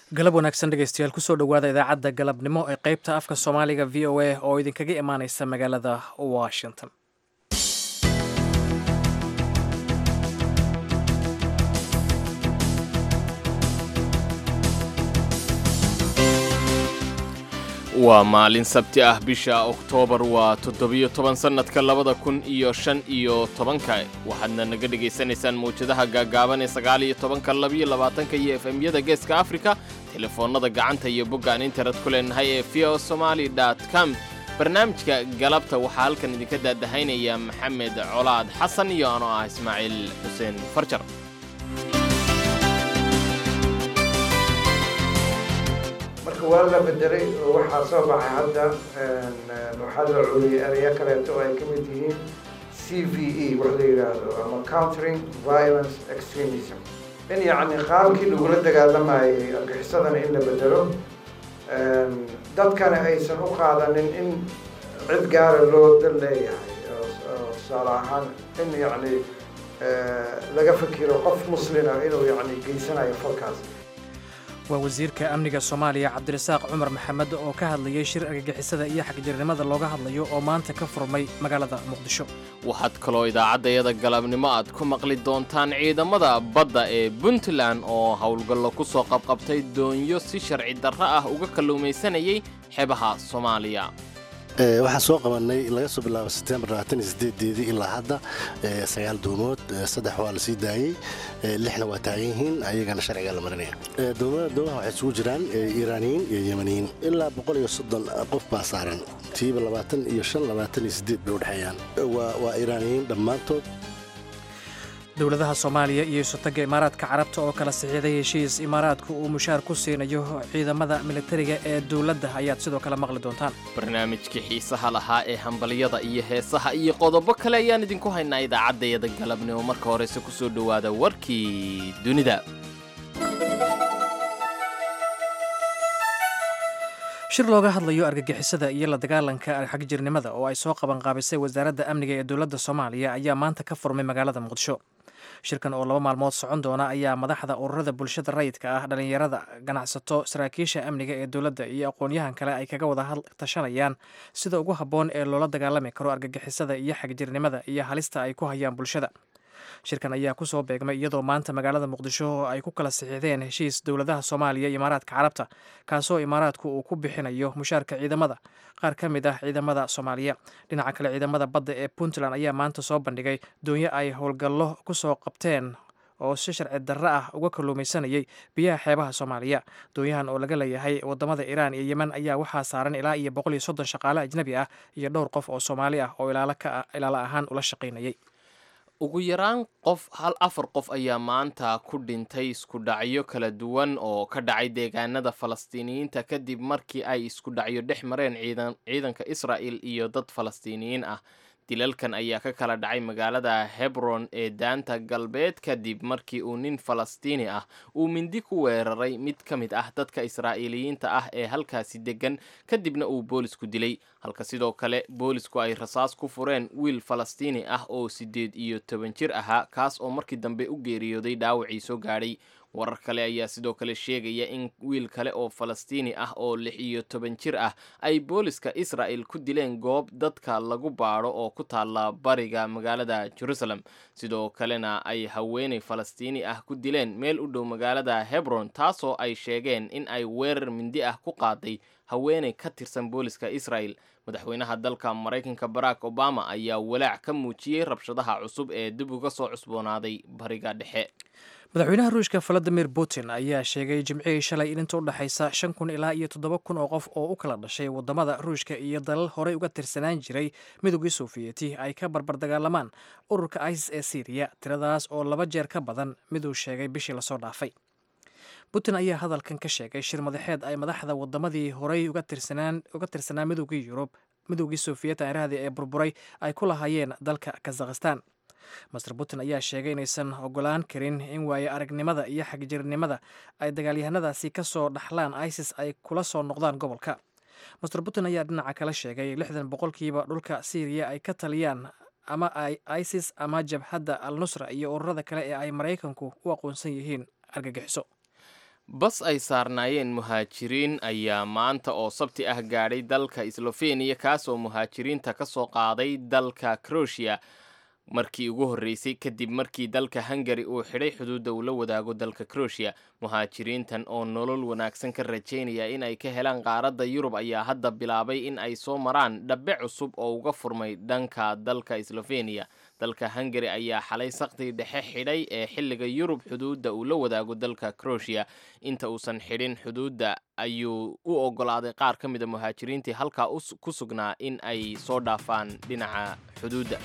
galab wanaagsan dhegeystayaal kusoo dhowaada idaacadda galabnimo ee qeybta afka soomaaliga v o a oo idinkaga imaaneysa magaalada washington waa maalin sabti ah bisha oktoobar waa toddobiyo toban sannadka labada kun iyo shan iyo tobanka waxaadna naga dhegaysanaysaan mawjadaha gaagaaban ee sagaal iyo tobanka labiyo labaatanka iyo efemyada geeska afrika telefoonnada gacanta iyo boggaan internet ku leenahay ee v o somaali dot com barnaamijka galabta waxaa halkan idinka daadahaynaya maxamed colaad xasan iyo anoo ah ismaaciil xuseen farjar marka waa la bedelay oo waxaa soo baxay hadda waxaa la culiyay ereyo kaleeto oo ay ka mid yihiin c v e wax la yidhaahdo ama countering violence extremism in yacni qaabkii lagula dagaalamayay argixisadana in la bedelo dadkana aysan u qaadanin in cid gaara loo dal leeyahay tusaale ahaan in yacni laga fikiro qof muslina inuu yacni geysanayo falkaas waa wasiirka amniga soomaaliya cabdirasaaq cumar maxamed oo ka hadlayay shir argagixisada iyo xagjirnimada looga hadlayo oo maanta ka furmay magaalada muqdisho waxaad kaloo idaacaddayada galabnimo aad ku maqli doontaan ciidamada badda ee puntland oo howlgallo ku soo qabqabtay doonyo si sharci darro ah uga kalluumaysanayay xeebaha soomaaliya waxaan soo qabanay laga soo bilaabo setembar deedii ilaa hadda sagaal doomood saddex waa la sii daayey lixna waa taagan yihiin ayagana sharciga la marinaya doomaha waxay isugu jiraan iiraaniyiin iyo yemaniyiin ilaa boqol iyo soddon qof baa saaran tiiba labaatan iyo shan labaatan iyo sideed bay udhexeeyaan waa iiraaniyiin dhammaantood dowladaha soomaaliya iyo isotaga imaaraadka carabta oo kala saxiixday heshiis imaaraadku uu mushaar ku siinayo ciidamada militariga ee dowladda ayaad sidoo kale maqli doontaan barnaamijkii xiisaha lahaa ee hambalyada iyo heesaha iyo qodobo kale ayaan idinku haynaa idaacaddayada galabnimo marka horeyse ku soo dhowaada warkii dunida shir looga hadlayo argagixisada iyo la dagaalanka xagjirnimada oo ay soo qabanqaabisay wasaaradda amniga ee dowladda soomaaliya ayaa maanta ka furmay magaalada muqdisho shirkan oo laba maalmood socon doona ayaa madaxda ururada bulshada rayidka ah dhallinyarada ganacsato saraakiisha amniga ee dowladda iyo aqoon-yahan kale ay kaga wada tashanayaan sida ugu habboon ee loola dagaalami karo argagixisada iyo xagjirnimada iyo halista ay ku hayaan bulshada shirkan ayaa kusoo beegmay iyadoo maanta magaalada muqdisho ay ku kala saxiixdeen heshiis dowladaha soomaaliya iyo imaaraadka carabta kaasoo imaaraadku uu ku bixinayo mushaarka ciidamada qaar ka mid ah ciidamada soomaaliya dhinaca kale ciidamada badda ee puntland ayaa maanta soo bandhigay doonyo ay howlgallo kusoo qabteen oo si sharci darro ah uga kalluumaysanayay biyaha xeebaha soomaaliya doonyahan oo laga leeyahay wadamada iiraan iyo yemen ayaa waxaa saaran ilaa iyo boqol iyo soddon shaqaale ajnabi ah iyo dhowr qof oo soomaali ah oo ilaalo ahaan ula shaqaynayay ugu yaraan qof hal afar qof ayaa maanta ku dhintay isku dhacyo kala duwan oo ka dhacay deegaanada falastiiniyiinta kadib markii ay isku dhacyo dhex mareen ciidanka israa'il iyo dad falastiiniyiin ah dilalkan ayaa ka kala dhacay magaalada hebron ee daanta galbeed kadib markii uu nin falastiini ah uu mindi ku weeraray mid ka mid ah dadka israa'iiliyiinta ah ee halkaasi deggan kadibna uu boolisku dilay halka sidoo kale boolisku ay rasaas ku fureen wiil falastiini ah oo siddeed iyo toban jir ahaa kaas oo markii dambe u geeriyooday dhaawacii soo gaadhay warar kale ayaa sidoo kale sheegaya in wiil kale oo falastiini ah oo lix iyo toban jir ah ay booliska israa'el ku dileen goob dadka lagu baadho oo ku taalla bariga magaalada jerusalem sidoo kalena ay haweenay falastiini ah ku dileen meel u dhow magaalada hebron taasoo ay sheegeen in ay weerar mindi ah ku qaaday haweenay ka tirsan booliska isra'el madaxweynaha dalka maraykanka barack obama ayaa walaac ka muujiyey rabshadaha cusub ee dib uga soo cusboonaaday bariga dhexe madaxweynaha ruushka valadimir putin ayaa sheegay jimcihii shalay in inta u dhexaysa shan kun ilaa iyo toddoba kun oo qof oo u kala dhashay wadamada ruushka iyo dalal horey uga tirsanaan jiray midoogii sofiyeeti ay ka barbar dagaalamaan ururka isis ee syriya tiradaas oo laba jeer ka badan miduu sheegay bishii lasoo dhaafay putin ayaa hadalkan ka sheegay shir madaxeed ay madaxda wadamadii horey uga tirsanaa midoogii yurub midoogii sofiyet aarahdii ee burburay ay ku lahaayeen dalka kazakhistan master putin ayaa sheegay inaysan ogolaan karin in waaye aragnimada iyo xagjirnimada ay dagaalyahanadaasi ka soo dhaxlaan isis ay kula soo noqdaan gobolka master putin ayaa dhinaca kale sheegay lixdan boqolkiiba dhulka syriya ay ka taliyaan ama ay isis ama jabhadda al nusra iyo ururada kale ee ay maraykanku u aqoonsan yihiin argagixiso bas ay saarnaayeen muhaajiriin ayaa maanta oo sabti ah gaadhay dalka slofeniya kaasoo muhaajiriinta ka soo qaaday dalka croatia markii ugu horreysay kadib markii dalka hungari uu xidhay xuduudda uu la wadaago dalka croatia muhaajiriintan oo nolol wanaagsan ka rajaynaya in ay ka helaan qaaradda yurub ayaa hadda bilaabay in ay soo maraan dhabbe cusub oo uga furmay dhanka dalka slofeniya dalka hungari ayaa xalay saktii dhexe xidhay ee xilliga yurub xuduudda uu la wadaago dalka croatia inta uusan xidhin xuduudda ayuu u ogolaaday qaar ka mida muhaajiriintii halkaa ku sugnaa in ay soo dhaafaan dhinaca xuduudda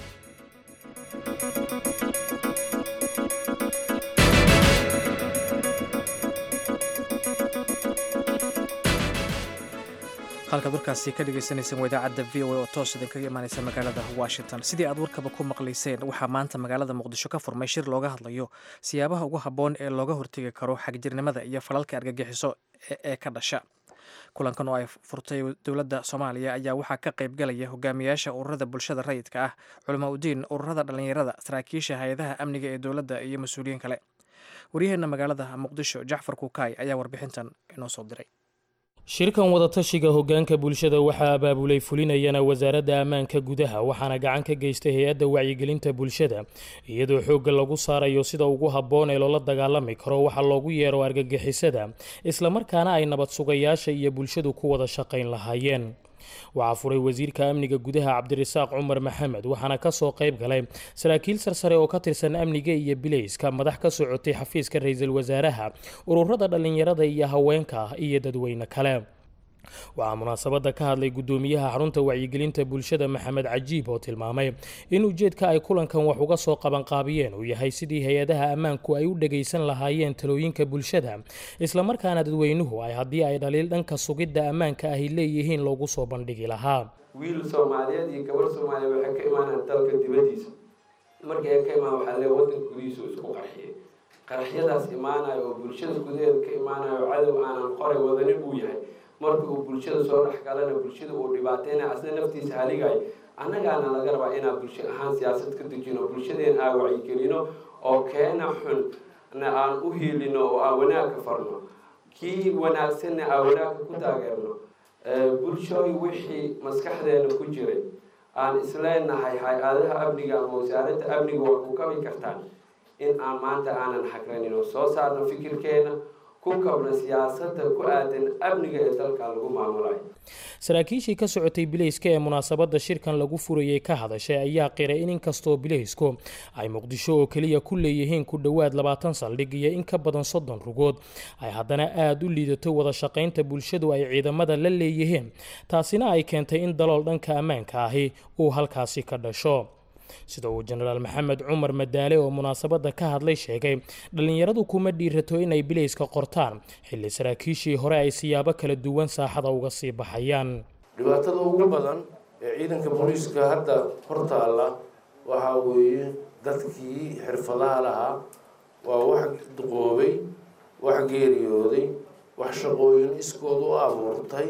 halkaad warkaasi ka dhegeysaneyseen waa idaacadda v o a oo toos idinkaga imaaneysa magaalada washington sidii aad warkaba ku maqlayseen waxaa maanta magaalada muqdisho ka furmay shir looga hadlayo siyaabaha ugu habboon ee looga hortegi karo xagjirnimada iyo falalka argagixiso ee ka dhasha kulankan oo ay furtay dowladda soomaaliya ayaa waxaa ka qayb galaya hogaamiyaasha ururada bulshada rayidka ah culamaa udiin ururada dhallinyarada saraakiisha hay-adaha amniga ee dowladda iyo mas-uuliyiin kale waryaheena magaalada muqdisho jacfar kukaay ayaa warbixintan inoo soo diray shirkan wadatashiga hoggaanka bulshada waxaa abaabulay fulinayana wasaaradda ammaanka gudaha waxaana gacan ka geystay hay-adda wacyigelinta bulshada iyadoo xoogga lagu saarayo sida ugu habboon ee loola dagaalami karo waxa loogu yeero argagixisada islamarkaana ay nabad sugayaasha iyo bulshadu ku wada shaqayn lahaayeen waxaa furay wasiirka amniga gudaha cabdirasaaq cumar maxamed waxaana kasoo qayb galay saraakiil sarsare oo ka tirsan amniga iyo bileyska madax ka socotay xafiiska ra-iisul wasaaraha ururada dhallinyarada iyo haweenka iyo dadweyne kale waxaa munaasabadda ka hadlay guddoomiyaha xarunta wacyigelinta bulshada maxamed cajiib oo tilmaamay in ujeedka ay kulankan wax uga soo qabanqaabiyeen uu yahay sidii hay-adaha ammaanku ay u dhagaysan lahaayeen talooyinka bulshada islamarkaana dadweynuhu ay haddii ay dhaliil dhanka sugidda ammaanka ahy leeyihiin loogu soo bandhigi lahaa wiil soomaaliyeed iyo gabar soomaaliya waxay ka imaanaan dalka dibadiisa markii ay ka imaan waxaa lee wadanka gudihiisu isku qarxiyay qaraxyadaas imaanayo oo bulshada gudaheeda ka imaanayo cadow aanan qoray wadanin uu yahay marka uu bulshada soo dhex galana bulshada uu dhibaateyna asna naftiisa haligayo annagaana laga rabaa inaan bulsho ahaan siyaasad ka dejino bulshadeena aan wacyigelino oo keena xun na aan u hiilino oo aan wanaagka farno kii wanaagsanna aan wanaagka ku taageerno bulshooy wixii maskaxdeena ku jiray aan isleenahay hay-adaha amniga ama wasaaradda amniga waa ku kabi kartaan in aan maanta aanan xagranin oo soo saarno fikirkeena ku kabna siyaasadda ku aadan amniga ee dalka lagu maamulayo saraakiishii ka socotay bileyska ee munaasabadda shirkan lagu furayay ka hadashay ayaa qiray in inkastoo bileysku ay muqdisho oo keliya ku leeyihiin ku dhowaad labaatan saldhig iyo in ka badan soddon rugood ay haddana aada u liidato wada shaqaynta bulshadu ay ciidamada la leeyihiin taasina ay keentay in dalool dhanka ammaanka ahi uu halkaasi ka dhasho sida uu jenaraal maxamed cumar madaale oo munaasabadda ka hadlay sheegay dhallinyaradu kuma dhiirato inay bileyska qortaan xilli saraakiishii hore ay siyaabo kala duwan saaxada uga sii baxayaan dhibaatada ugu badan ee ciidanka booliiska hadda hortaalla waxaa weeye dadkii xirfadaha lahaa waa wax duqoobay wax geeriyooday wax shaqooyin iskood u abuurtay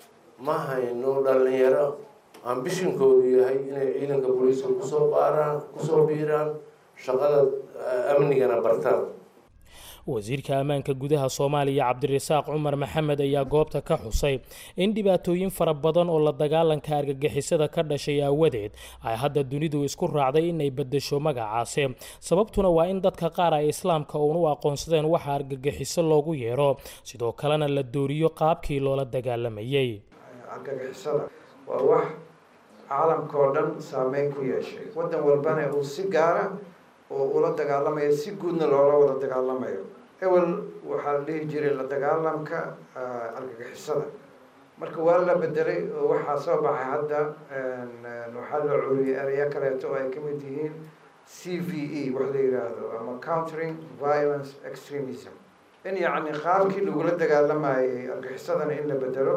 ma hayno dhallinyaro ambishinkoodu yahay inay ciidanka booliiska kusoo baaraan kusoo biiraan shaqada amnigana bartaan wasiirka ammaanka gudaha soomaaliya cabdirasaaq cumar maxamed ayaa goobta ka xusay in dhibaatooyin fara badan oo la dagaalanka argagixisada ka dhashay aawadeed ay hadda dunidu isku raacday inay bedesho magacaasi sababtuna waa in dadka qaar ay islaamka uun u aqoonsadeen waxa argagixiso loogu yeero sidoo kalena la dooriyo qaabkii loola dagaalamayay waa wax caalamka oo dhan saameyn ku yeeshay waddan walbana uu si gaara oo ula dagaalamayo si guudna loola wada dagaalamayo ewel waxaa la dhihi jiray la dagaalamka argagixisada marka waa la bedelay oo waxaa soo baxay hadda waxaa la curiyay ereyo kaleeto oo ay ka mid yihiin c v e wax la yidhaahdo ama countering violence extremism in yacni qaabkii lagula dagaalamayay argagixisadana in la bedelo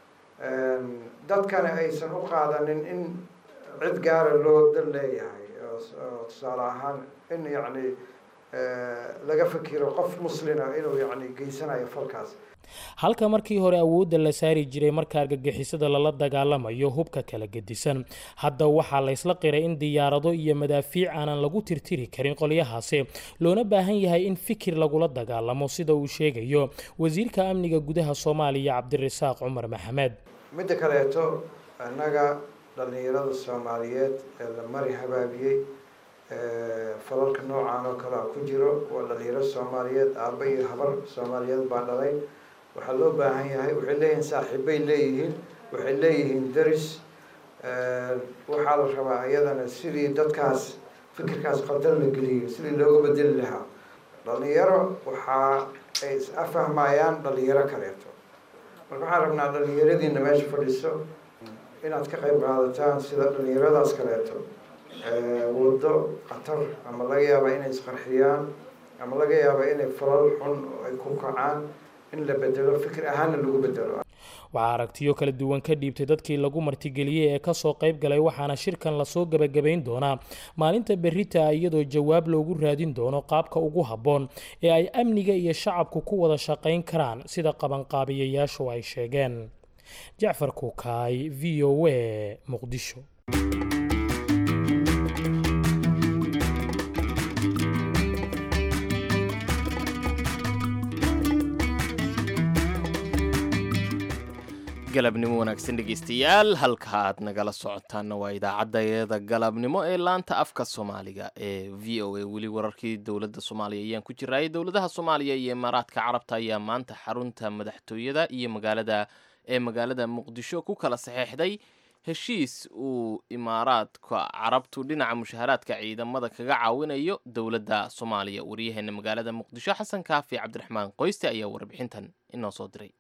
dadkana aysan u qaadanin in cid gaara loo dal leeyahay oo tusaale ahaan in yacni laga fakiro qof muslina inuu yacni geysanayo falkaas halka markii hore awoodda la saari jiray marka argagixisada lala dagaalamayo hubka kala gedisan hadda waxaa la ysla qiray in diyaarado iyo madaafiic aanan lagu tirtiri karin qolyahaasi loona baahan yahay in fikir lagula dagaalamo sida uu sheegayo wasiirka amniga gudaha soomaaliya cabdirasaaq cumar maxamed midda kaleeto annaga dhallinyarada soomaaliyeed ee la mari habaabiyey falalka noocaan oo kalea ku jiro waa dhalinyaro soomaaliyeed aaba iyo habar soomaaliyeed baa dhalay waxaa loo baahan yahay waxay leeyihiin saaxiibbay leeyihiin waxay leeyihiin daris waxaa la rabaa iyadana sidii dadkaas fikirkaas qaldan la geliyay sidii looga bedeli lahaa dhalinyaro waxaa ay is afahmayaan dhalinyaro kaleeto marka waxaan rabnaa dhalinyaradiina meesha fadhiso inaad ka qayb qaadataan sida dhalinyaradaas kaleeto waddo khatar ama laga yaaba inay isqarxiyaan ama laga yaaba inay falal xun ay ku kacaan in la bedelo fikir ahaanna lagu bedelo waxaa aragtiyo kala duwan ka dhiibtay dadkii lagu martigeliyey ee kasoo qayb galay waxaana shirkan lasoo gebagabayn doonaa maalinta berita iyadoo jawaab loogu raadin doono qaabka ugu habboon ee ay amniga iyo shacabku ku wada shaqayn karaan sida qabanqaabiyayaashu ay sheegeen jacfar kuukaay v o a muqdisho galabnimo wanaagsan dhegeystayaal halka aad nagala socotaanna waa idaacadayada galabnimo ee laanta afka soomaaliga ee v o a weli wararkii dowladda soomaaliya ayaan ku jiraayay dowladaha soomaaliya iyo imaaraadka carabta ayaa maanta xarunta madaxtooyada iyo magaalada ee magaalada muqdisho ku kala saxeexday heshiis uu imaaraadka carabtu dhinaca mushaharaadka ciidamada kaga caawinayo dowladda soomaaliya waryaheena magaalada muqdisho xasan kaafi cabdiraxmaan qoyste ayaa warbixintan inoo soo diray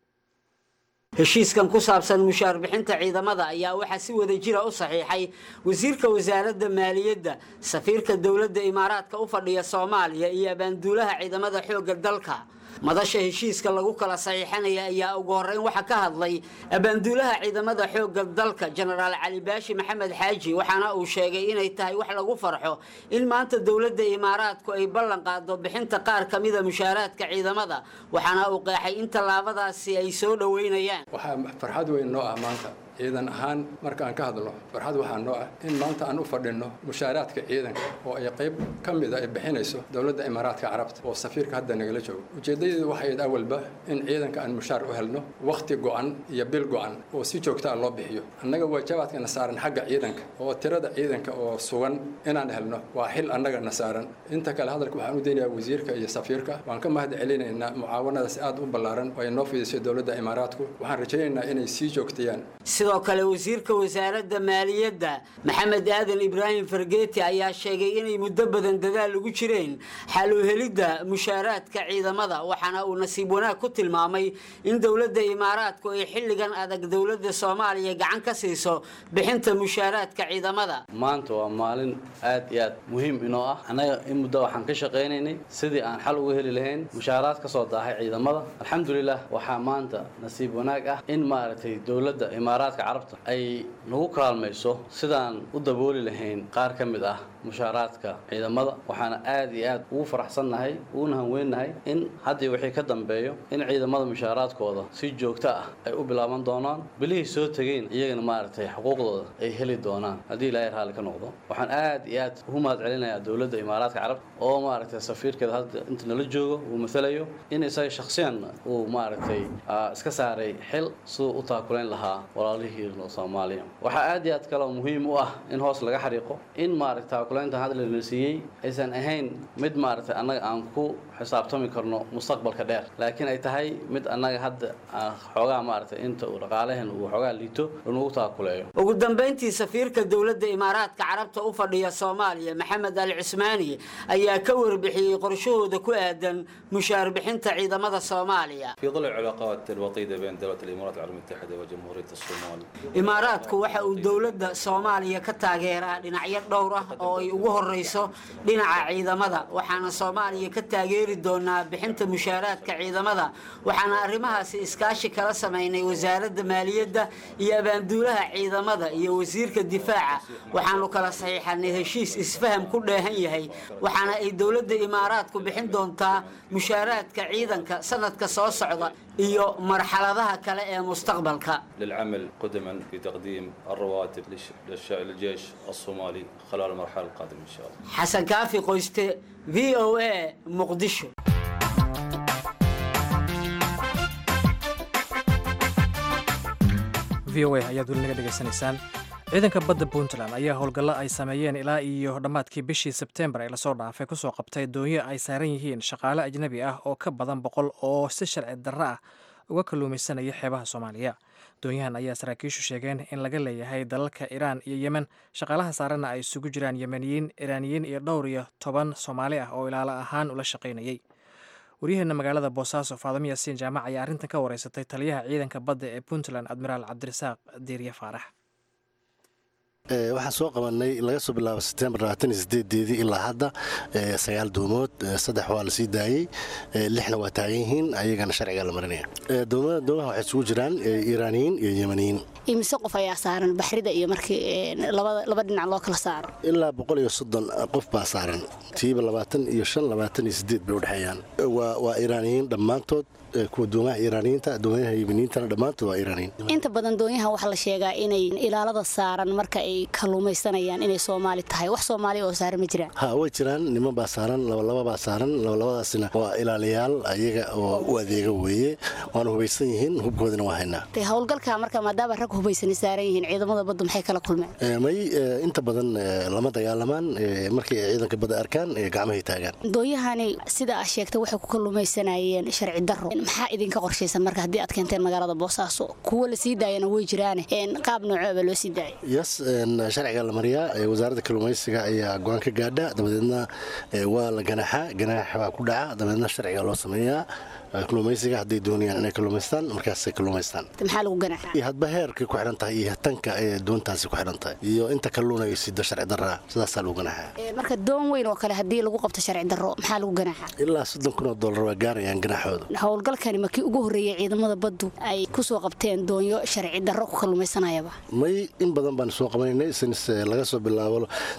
heshiiskan ku saabsan mushaar bixinta ciidamada ayaa waxaa si wada jira u saxiixay wasiirka wasaaradda maaliyadda safiirka dowladda imaaraadka u fadhiya soomaaliya iyo abaanduulaha ciidamada xoogga dalka madasha heshiiska lagu kala saxiixanaya ayaa ugu horreyn waxaa ka hadlay abaanduulaha ciidamada xoogga dalka jenaraal cali baashi maxamed xaaji waxaana uu sheegay inay tahay wax lagu farxo in maanta dowladda imaaraadku ay ballan qaado bixinta qaar ka mida mushaaraadka ciidamada waxaana uu qeexay in tallaabadaasi ay soo dhoweynayaan waxaa farxad weyn noo ah maanta ciidan ahaan marka aan ka hadlo farxad waxaa noo ah in maanta aan u fadhinno mushaaraadka ciidanka oo ay qayb ka mida ay bixinayso dowladda imaaraadka carabta oo safiirka hadda nagala joogo ujeeddadeedu waxay ahayd awalba in ciidanka aan mushaar u helno wakhti go'an iyo bil go'an oo si joogtaa loo bixiyo annaga waajabaadkana saaran xagga ciidanka oo tirada ciidanka oo sugan inaan helno waa xil annagana saaran inta kale hadalka waxaan u daynayaa wasiirka iyo safiirka waan ka mahad celinaynaa mucaawanadaas aad u ballaaran oo ay noo fidisay dowladda imaaraadku waxaan rajaynaynaa inay sii joogtayaan sidoo kale wasiirka wasaaradda maaliyadda maxamed aadan ibraahim fargeeti ayaa sheegay inay muddo badan dadaal ugu jireen xal u helidda mushaaraadka ciidamada waxaana uu nasiib wanaag ku tilmaamay in dowladda imaaraadku ay xilligan adag dowladda soomaaliya gacan ka siiso bixinta mushaaraadka ciidamada maanta waa maalin aad iyo aad muhiim inoo ah annaga in muddo waxaan ka shaqaynaynay sidii aan xal uga heli lahayn mushaaraad ka soo daahay ciidamada alxamdulilah waxaa maanta nasiib wanaag ah in maaragtay dowladda imaaraadka carabta ay nagu kaalmayso sidaan u dabooli lahayn qaar ka mid ah mushaaraadka ciidamada waxaana aad iyo aad ugu faraxsannahay uguna hanweennahay in haddii wixii ka dambeeyo in ciidamada mushaaraadkooda si joogto ah ay u bilaaban doonaan bilihii soo tegeen iyagana maaragtay xuquuqdooda ay heli doonaan haddii ilaahay raalli ka noqdo waxaan aad iyo aad ugu mahad celinayaa dowladda imaaraadka carabta oo maaragtay safiirkeeda hadda inta nala joogo uu matalayo in isaga shakhsiyan uu maaragtay iska saaray xil siduu u taakulayn lahaa walaalihii soomaaliya waxaa aad iyo aad kaloo muhiim u ah in hoos laga xariiqo in maaragta taakulaynta hadda la siiyey aysan ahayn mid maaragtay annaga aan ku xisaabtami karno mustaqbalka dheer laakiin ay tahay mid annaga hadda xoogaa maaragtay inta uu dhaqaalahan uu xoogaa liito lanugu taakuleeyo ugu dambayntii safiirka dowladda imaaraadka carabta u fadhiya soomaaliya maxamed al cismaani ayaa ka warbixiyey qorshahooda ku aadan mushaar bixinta ciidamada soomaaliya في ظل العلاقات الوطيدة بين دولة الإمارات العربية المتحدة وجمهورية الصومال imaaraadku waxa uu dowladda soomaaliya ka taageeraa dhinacyo dhowr ah oo ay ugu horeyso dhinaca ciidamada waxaana soomaaliya ka taageeri doonaa bixinta mushaaraadka ciidamada waxaana arrimahaasi iskaashi kala sameynay wasaaradda maaliyadda iyo abaanduulaha ciidamada iyo wasiirka difaaca waxaanu kala saxiixanay heshiis isfaham ku dheehan yahay waxaana ay dowladda imaaraadku bixin doontaa mushaaraadka ciidanka sanadka soo socda iyo marxaladaha kale ee mustaqbalka للعمل قدما في تقديم الرواتب للش- للش- للجيش الصومالي خلال المرحلة القادمة إن شاء الله xasan kaafi qoyste v o a muqdisho v o a ayaad weli naga dhegaysanaysaan ciidanka badda puntland ayaa howlgallo ay sameeyeen ilaa iyo dhammaadkii bishii sebtembar ee lasoo dhaafay kusoo qabtay doonyo ay saaran yihiin shaqaale ajnabi ah oo ka badan boqol oo si sharci darro ah uga kalluumaysanaya xeebaha soomaaliya doonyahan ayaa saraakiishu sheegeen in laga leeyahay dalalka iraan iyo yemen shaqaalaha saaranna ay isugu jiraan yemeniyiin iraaniyiin iyo dhowr iyo toban soomaali ah oo ilaalo ahaan ula shaqaynayay waryaheena magaalada boosaaso faadamo yaasiin jaamac ayaa arrintan ka wareysatay taliyaha ciidanka badda ee puntland admiraal cabdirasaaq diirye faarax Ee, waxaan soo qabanay laga soo bilaabo setembar deedii ilaa hadda ee, sagaal duumood ee, saddex waa la sii daayey ee, lixna waa taagan yihiin ayagana sharciga la marinaya Ee, doomada doomaha waxay isugu jiraan ee, iiraaniyiin iyo yemaniyiin imise qof ayaa saaran baxrida iyo markii ee, labada laba dhinac loo kala saaro ilaa boqol iyo soddon qof baa saaran tiiba labaatan iyo shan labaatan iyo sideed bay udhexeeyaan waa waa iiraaniyiin dhammaantood ee, kuwa doomaha iiraaniyiinta doomaha yemaniyiintana dhammaantood waa iiraaniyiin inta badan doonyaha waxaa la sheegaa inay ilaalada saaran marka ay kalluumaysanayaan inay soomaali tahay wax soomaali oo saaran ma jiraan ha way jiraan niman baa saaran labalaba baa saaran labalabadaasina waa ilaaliyaal ayaga oo u adeega weeye waana hubaysan yihiin hubkoodina waa haynaa Dee howlgalka marka maadaama rag hubaysan saaran yihiin ciidamada badda maxay kala kulmeen Ee, may ee, inta badan ee, lama dagaalamaan ee, markii ay ciidanka badda arkaan ee, gacmahay taagaan doonyahani sida aa sheegtay waxay ku kalluumaysanayeen sharci darro maxaa idinka qorshaysan marka haddii aad keenteen magaalada boosaaso kuwa la sii daayana way jiraane een, qaab noocoba loo sii daayay yes een, sharciga la mariyaa ee, wasaaradda kalluumaysiga ayaa go-aan ka gaadha dabadeedna ee, waa la ganaaxaa ganaaxa baa ku dhaca dabadeedna sharciga loo sameeyaa ee, kalluumaysiga hadday doonayaan inay kalluumaystaan markaasay kalluumaystaan maxaa lagu ganaaxaa iyo hadba heerkay ku xidhan tahay iyo tanka ee doontaasi ku xidhan tahay iyo inta kalluun ay sido sharci darraa sidaasaa lagu ganaaxaa Een, marka doon weyn oo kale haddii lagu qabto sharci darro maxaa lagu ganaaxaa ilaa soddon kun oo dollar waa gaarayaan ganaaxooda howlgalkani markii ugu horreeyay ciidamada baddu ay ku soo qabteen doonyo sharci darro ku kalluumaysanayaba may in badan baan soo qabanaynay since eh, laga soo bilaabo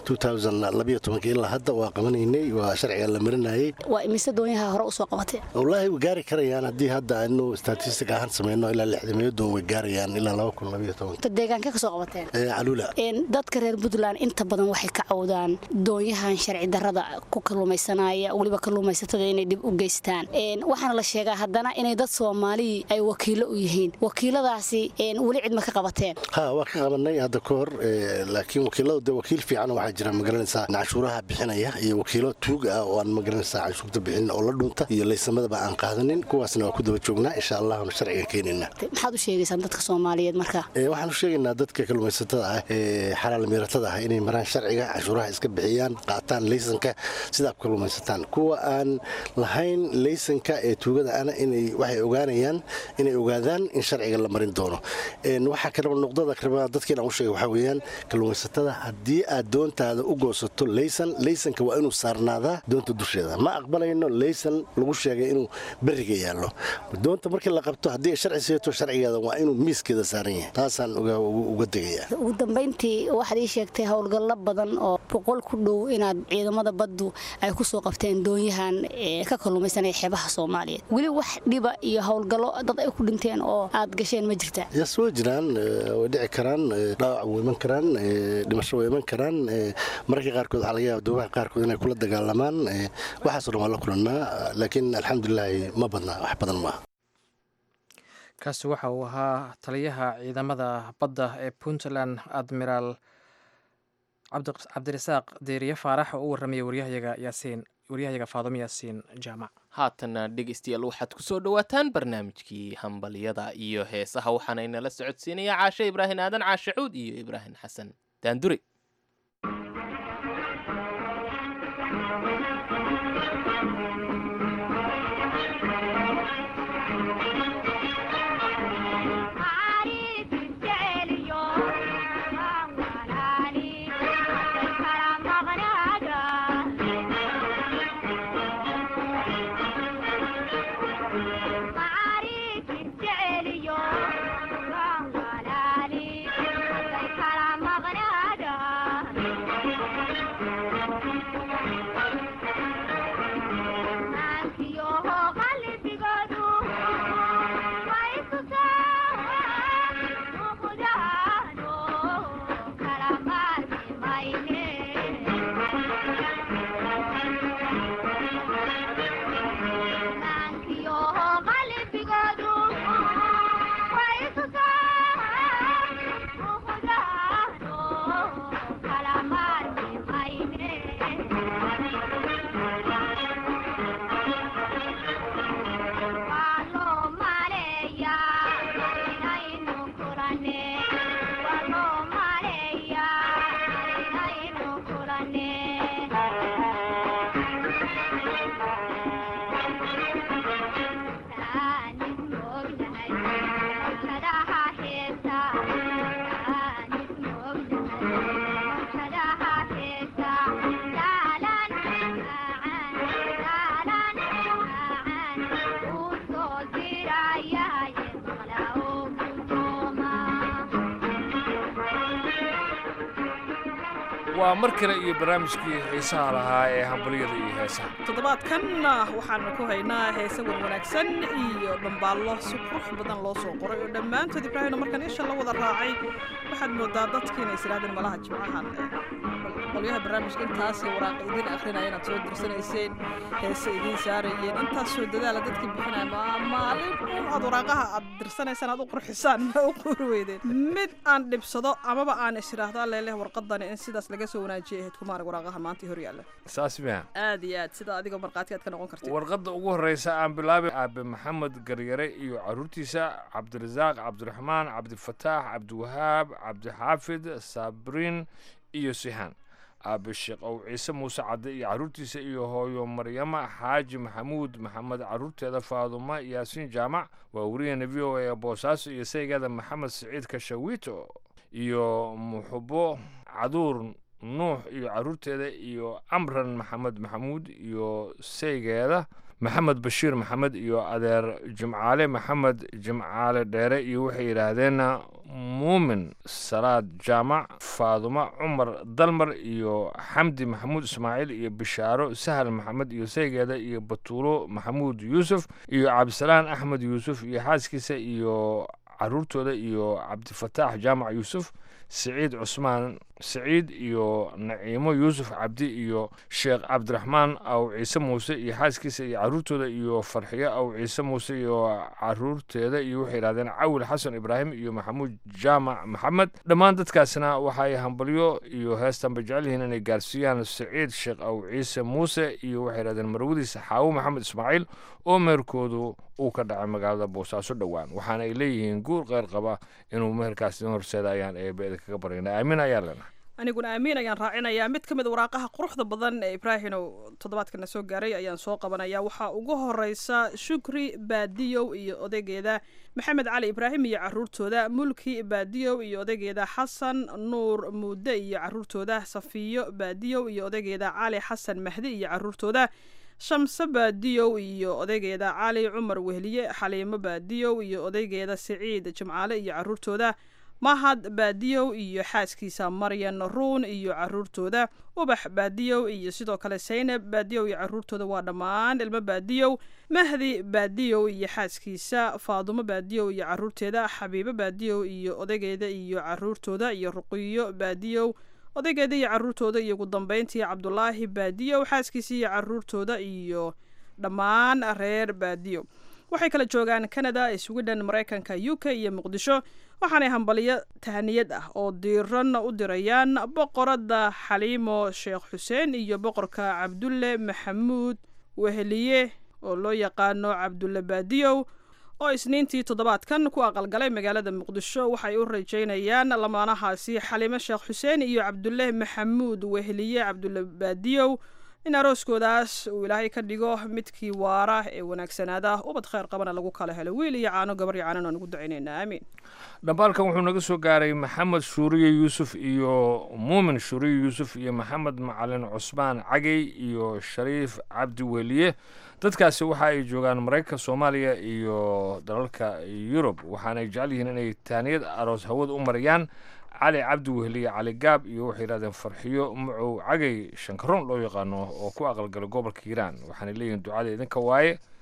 ilaa hadda waa qabanaynay waa sharciga la marinayay waa imise doonyaha hore usoo qabateen wallaahi way gaari karayaan haddii hadda aynu statistic ahaan sameyno ilaa lixdameeyo doon way gaarayaan ilaa laba kun labayo toban ta deegaanka ka soo qabateen Eh, caluula Een, dadka reer puntland inta badan waxay ka cawdaan doonyahan sharci darrada ku kalluumaysanaya weliba kalluumaysatada inay dhib u geystaan Een, waxaana la sheegaa haddana inay dad soomaali ay wakiilo u yihiin wakiiladaasi een, weli cid ma ka qabateen ha waa ka qabanay hadda ka hor eh, laakiin wakiiladu de wakiil fiican waxaa jira magaranaysaa canshuuraha bixinaya iyo wakiilo tuug ah oo aan magaranaysaa canshuurta bixinin oo la dhunta iyo laysamadaba aan qaadanin kuwaasna waa ku daba joognaa insha allahuna sharciga keenayna Te- maxaad u sheegaysaan dadka soomaaliyeed marka Eh, waxaan u sheegaynaa dadka kalluumaysatada ah ee xalaal miiratada ah inay maraan sharciga canshuuraha iska bixiyaan qaataan laysanka sidaa ku kalluumaysataan kuwa aan lahayn laysanka ee tuugada ana inay waxay ogaanayaan inay ogaadaan in sharciga la marin doono Een, waxaa kaleba noqdada kaleba dadka inaan u sheega waxaa weeyaan kalluumaysatada haddii aad doontaada u goosato laysan laysanka waa inuu saarnaadaa doonta dusheeda ma aqbalayno laysan lagu sheegay inuu beriga yaallo doonta markii la qabto haddii ay sharci seeto sharcigeeda waa inuu miiskeeda saaran yahay taasaan uga- uga uga degayaa ugu dambayntii waxaad ii sheegtay howlgallo badan oo boqol ku dhow inaad ciidamada baddu ay ku soo qabteen doonyahan ee ka kalluumaysanaya xeebaha soomaaliyeed weli wax dhiba iyo howlgallo dad ay ku dhinteen oo aad gasheen ma jirtaa yas way jiraan eh, way dhici karaan eh, dhaawac way iman karaan eh, dhimasho way iman karaan eh, mararka qaarkood waxaa laga yaaba doomaha qaarkood inay kula dagaalamaan eh, waxaasoo dhan waa la kulannaa laakiin alxamdulilaahi ma badna wax badan maaha kaasi waxa uu ahaa taliyaha ciidamada badda ee puntland admiraal cabdi- cabdirasaaq deeriye faarax oo u warramaya waryahayaga yaasiin waryahayaga faadimo yaasiin jaamac haatana dhegeystayaal waxaad ku soo dhowaataan barnaamijkii hambalyada iyo heesaha waxaana inala socodsiinaya caashe ibraahim aadan caashe cuud iyo ibraahim xasan daandure Thank you. waa mar kale iyo barnaamijkii xiisaha lahaa ee hambalyada iyo heesaha toddobaadkan waxaanu ku haynaa heese wan wanaagsan iyo dhambaallo si qurux badan loo soo qoray oo dhammaantood ibraahimna markaan isha la wada raacay waxaad moodaa dadkii inay isiraadeen malaha jimcahan qolyaha barnaamijka intaasay waraaqa idiin akrinaya inaad soo dirsanayseen heese idiin saarayeen intaasoo dadaala dadkii bixinaya ma maalin un aad waraaqaha aad dirsanaysaan aad u qurxisaan ma u quri weydeen mid aan dhibsado amaba aan isiraahdo alleleh warqadani in sidaas laga soo wanaajiyay ahayd kumaarag waraaqaha maanta hor yaalla saas miya aad iyo aad sida adigoo markhaati aad ka noqon kartid warqadda ugu horreysa aan bilaabay aabe maxamed garyare iyo caruurtiisa cabdirasaaq cabdiraxmaan cabdifataax cabdiwahaab cabdixaafid sabriin iyo sihaan aabe sheekh ow ciise muuse cadde iyo caruurtiisa iyo hooyo maryama xaaji maxamuud maxamed caruurteeda faaduma yaasiin jaamac waa wariyana v o a boosaaso iyo saygeeda maxamed siciid kashawiito iyo muxubo caduur nuux iyo caruurteeda iyo amran maxamed maxamuud iyo saygeeda maxamed bashiir maxamed iyo adeer jimcaale maxamed jimcaale dheere iyo waxay yidhaahdeen muumin salaad jaamac faaduma cumar dalmar iyo xamdi maxamuud ismaaciil iyo bishaaro sahal maxamed iyo saygeeda iyo batuulo maxamuud yuusuf iyo cabdisalaan axmed yuusuf iyo xaaskiisa iyo caruurtooda iyo cabdifataax jaamac yuusuf siciid cusmaan siciid iyo naciimo yuusuf cabdi iyo sheekh cabdiraxmaan aw ciise muuse iyo xaaskiisa iyo caruurtooda iyo farxiyo aw ciise muuse iyo caruurteeda iyo waxay yidhahdeen cawil xasan ibraahim iyo maxamuud jaamac maxamed dhammaan dadkaasna waxay hambalyo iyo heestanba jecel yihiin inay gaarsiiyaan siciid sheekh aw ciise muuse iyo waxay yidhahdeen marwadiisa xaawo maxamed ismaaciil oo meherkoodu uu ka dhacay magaalada boosaaso dhowaan waxaana ay leeyihiin guur qeyr qaba inuu meherkaas idin horseeda ayaan eebe kaga baryana aamin ayaa lena aniguna aamiin ayaan raacinayaa mid ka mid a waraaqaha quruxda badan ee ibraahinow toddobaadkana soo gaaray ayaan soo qabanaya waxaa ugu horeysa shukri baadiyow iyo odaygeeda maxamed cali ibraahim iyo caruurtooda mulki baadiyow iyo odaygeeda xasan nuur muude iyo caruurtooda safiyo baadiyow iyo odaygeeda cali xasan mahdi iyo caruurtooda shamse baadiyow iyo odaygeeda cali cumar wehliye xaliimo baadiyow iyo odaygeeda siciid jimcaale iyo caruurtooda mahad baadiyow iyo xaaskiisa maryan ruun iyo caruurtooda ubax baadiyow iyo sidoo kale saynab baadiyow iyo caruurtooda waa dhammaan ilmo baadiyow mahdi baadiyow iyo xaaskiisa faadumo baadiyow iyo caruurteeda xabiibo baadiyow iyo odaygeeda iyo caruurtooda iyo ruqiyo baadiyow odaygeeda iyo caruurtooda iyo ugu dambeyntii cabdulaahi baadiyow xaaskiisa iyo caruurtooda iyo dhammaan reer baadiyow waxay kala joogaan canada sweden maraykanka u k iyo muqdisho waxaanay hambaliyo tahaniyad ah oo diiran u dirayaan boqoradda xaliimo sheekh xuseen iyo boqorka cabdulle maxamuud weheliye oo loo yaqaano cabdulle baadiyow oo isniintii toddobaadkan ku aqalgalay magaalada muqdisho waxay u rajaynayaan lamaanahaasi xaliimo sheekh xuseen iyo cabdulle maxamuud weheliye cabdulle baadiyow in arooskoodaas uu ilaahay ka dhigo midkii waara ee wanaagsanaada ubad kheyr qabana lagu kala helo wiil iyo caano gabar iyo caanan aan ugu ducaynayna aamiin dhambaalkan wuxuu naga soo gaaray maxamed shuuriye yuusuf iyo muumin shuuriye yuusuf iyo maxamed macalin cusmaan cagey iyo shariif cabdi weliye dadkaasi waxa ay joogaan maraykanka soomaaliya iyo dalalka yurub waxaanay jecel yihiin inay taaniyad aroos hawada u marayaan cali cabdi wehliye cali gaab iyo waxay yidhahdeen farxiyo macow cagay shankaroon loo yaqaano oo ku aqalgala gobolka hiiraan waxaanay leeyihiin ducada idinka waaye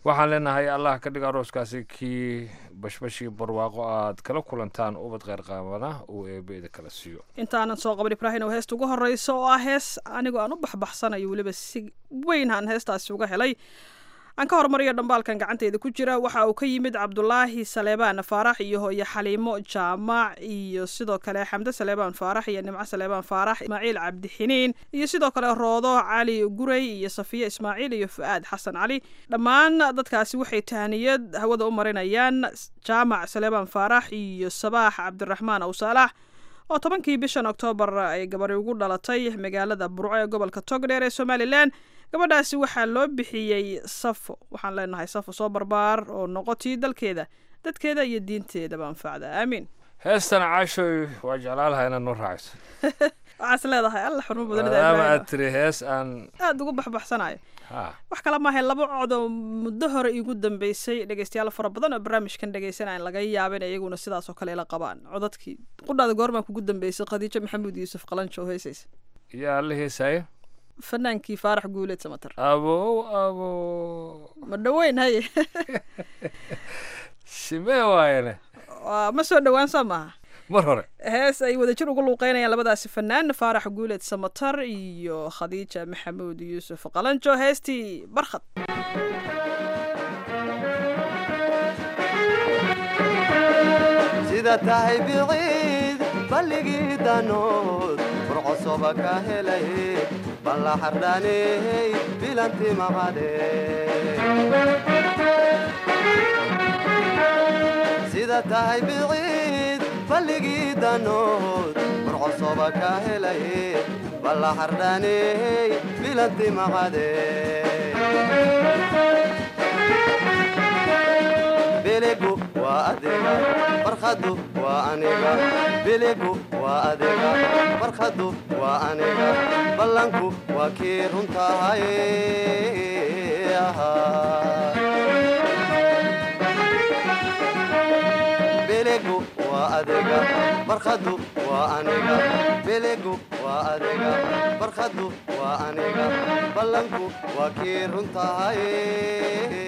waxaan leenahay allah ka dhiga arooskaasi kii bashbashii barwaaqo aad kala kulantaan ubad kheyr qaamana uu eebeeda kala siiyo intaanan soo qaban ibraahim oo heesta ugu horeysa oo ah hees anigoo aan u baxbaxsanayo weliba si weyn aan heestaasi uga helay aan ka hormariyo dhambaalkan gacanteyda ku jira waxa uu ka yimid cabdulaahi saleebaan faarax iyo hooye xaliimo jaamac iyo sidoo kale xamde saleebaan faarax iyo nimco saleebaan faarax ismaaciil cabdixiniin iyo sidoo kale roodo cali gurey iyo safiye ismaaciil iyo fu-aad xasan cali dhammaan dadkaasi waxay tahaniyad hawada u marinayaan jaamac saleebaan faarax iyo sabaax cabdiraxmaan awsaalax oo tobankii bishan oktoobar ay gabari ugu dhalatay magaalada burco ee gobolka togdheer ee somalilan gabadhaasi waxaa loo bixiyey safo waxaan leenahay safo soo barbaar oo noqotii dalkeeda dadkeeda iyo diinteedaba anfacda aamiin heestan caashoy waa jeclaan lahaa inaad noo raacayso waxaas leedahay alla xurmo maadaama aad badan tiri hees aan aada ugu baxbaxsanayo ha wax kale maahay laba cod oo muddo hore iigu dambeysay dhegeystayaal fara badan oo barnaamijkan dhegeysanaya laga yaaba in iyaguna sidaas oo kale ila qabaan codadkii qudhaada goormaan kugu dambeysay khadiijo maxamuud yuusuf qalanjo oo heesaysa yaa la heesaayo fanaankii faarax guuleed samatar abow abow ma dhoweyn haye simee waayane waa ma soo dhowaan soo maaha mar hore hees ay wadajir ugu luuqeynayaan labadaasi fanaan faarax guuleed samatar iyo khadiija maxamuud yuusuf qalanjo heestii barkhad sida tahay biciid balligii danood furcosoba ka helay balla xardhaney bilanti maqade sida tahay biciid balligii danood furcosoba ka helay balla xardhaney bilanti maqade biligu waa adiga barkhadu waa aniga biligu waa adiga barkhadu waa aniga ballanku waa kii runtahay biligu waa adiga barkhadu waa aniga biligu waa adiga barkhadu waa aniga ballanku waa kii runtahay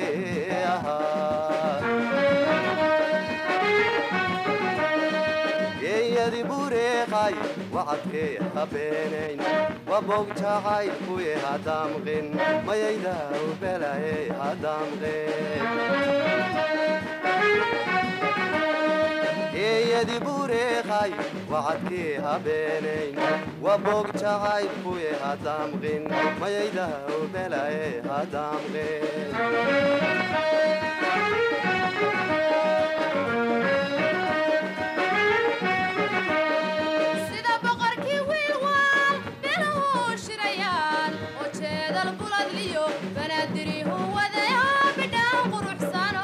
geeyadi bureeqay wacadkee habeenayn waboog jacayl kuye hadaamqin mayayda ubelaye hadaamqin geeyadi bureeqay wacadkee habeenayn waboog jacayl kuye hadaamqin mayayda ubelaye hadaamqin sida boqorkii wiilwaal biluhu shirayaan oo jeedal buladliyo banaadirihu wadaya bidhaan quruxsano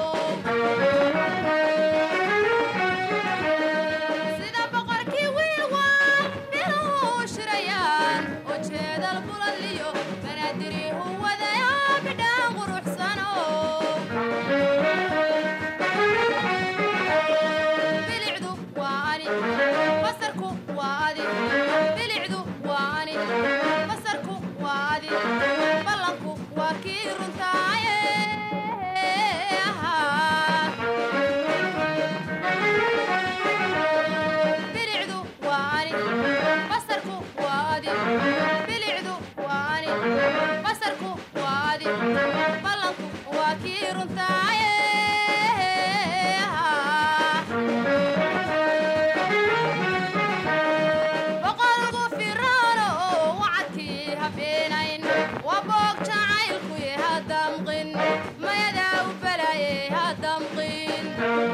sida boqorkii wiilwaal biluhu shirayaan oo jeedal buladliyo banaadirihu wadaya bidhaan quruxsano bilicdu waa ani basarku waa adi bilicdu waa ani basarku waa adi ballanku waa kii runtaaye bilicdu waa ani basarku waa adi bilicdu waa ani basarku waa adi ballanku waa kii runtaaye boqolgu firaano oo wacadkii habeenayn waa boog jacaylkuye hadamqin mayadaa u balaye hadamqin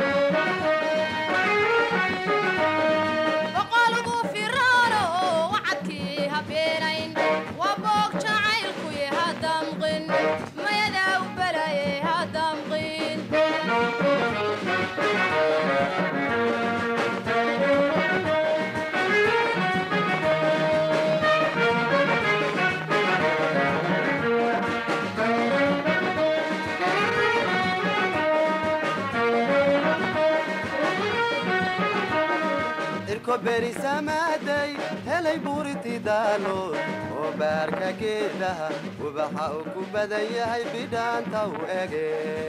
boqolgu firaano oo wacadkii habeenayn waa boog jacaylkuye hadamqin mayadaa u balaye hadamqin ko berisamaaday helay buuriti daalood oo baarka geedaha ubaxa uu ku badan yahay bidhaanta u ege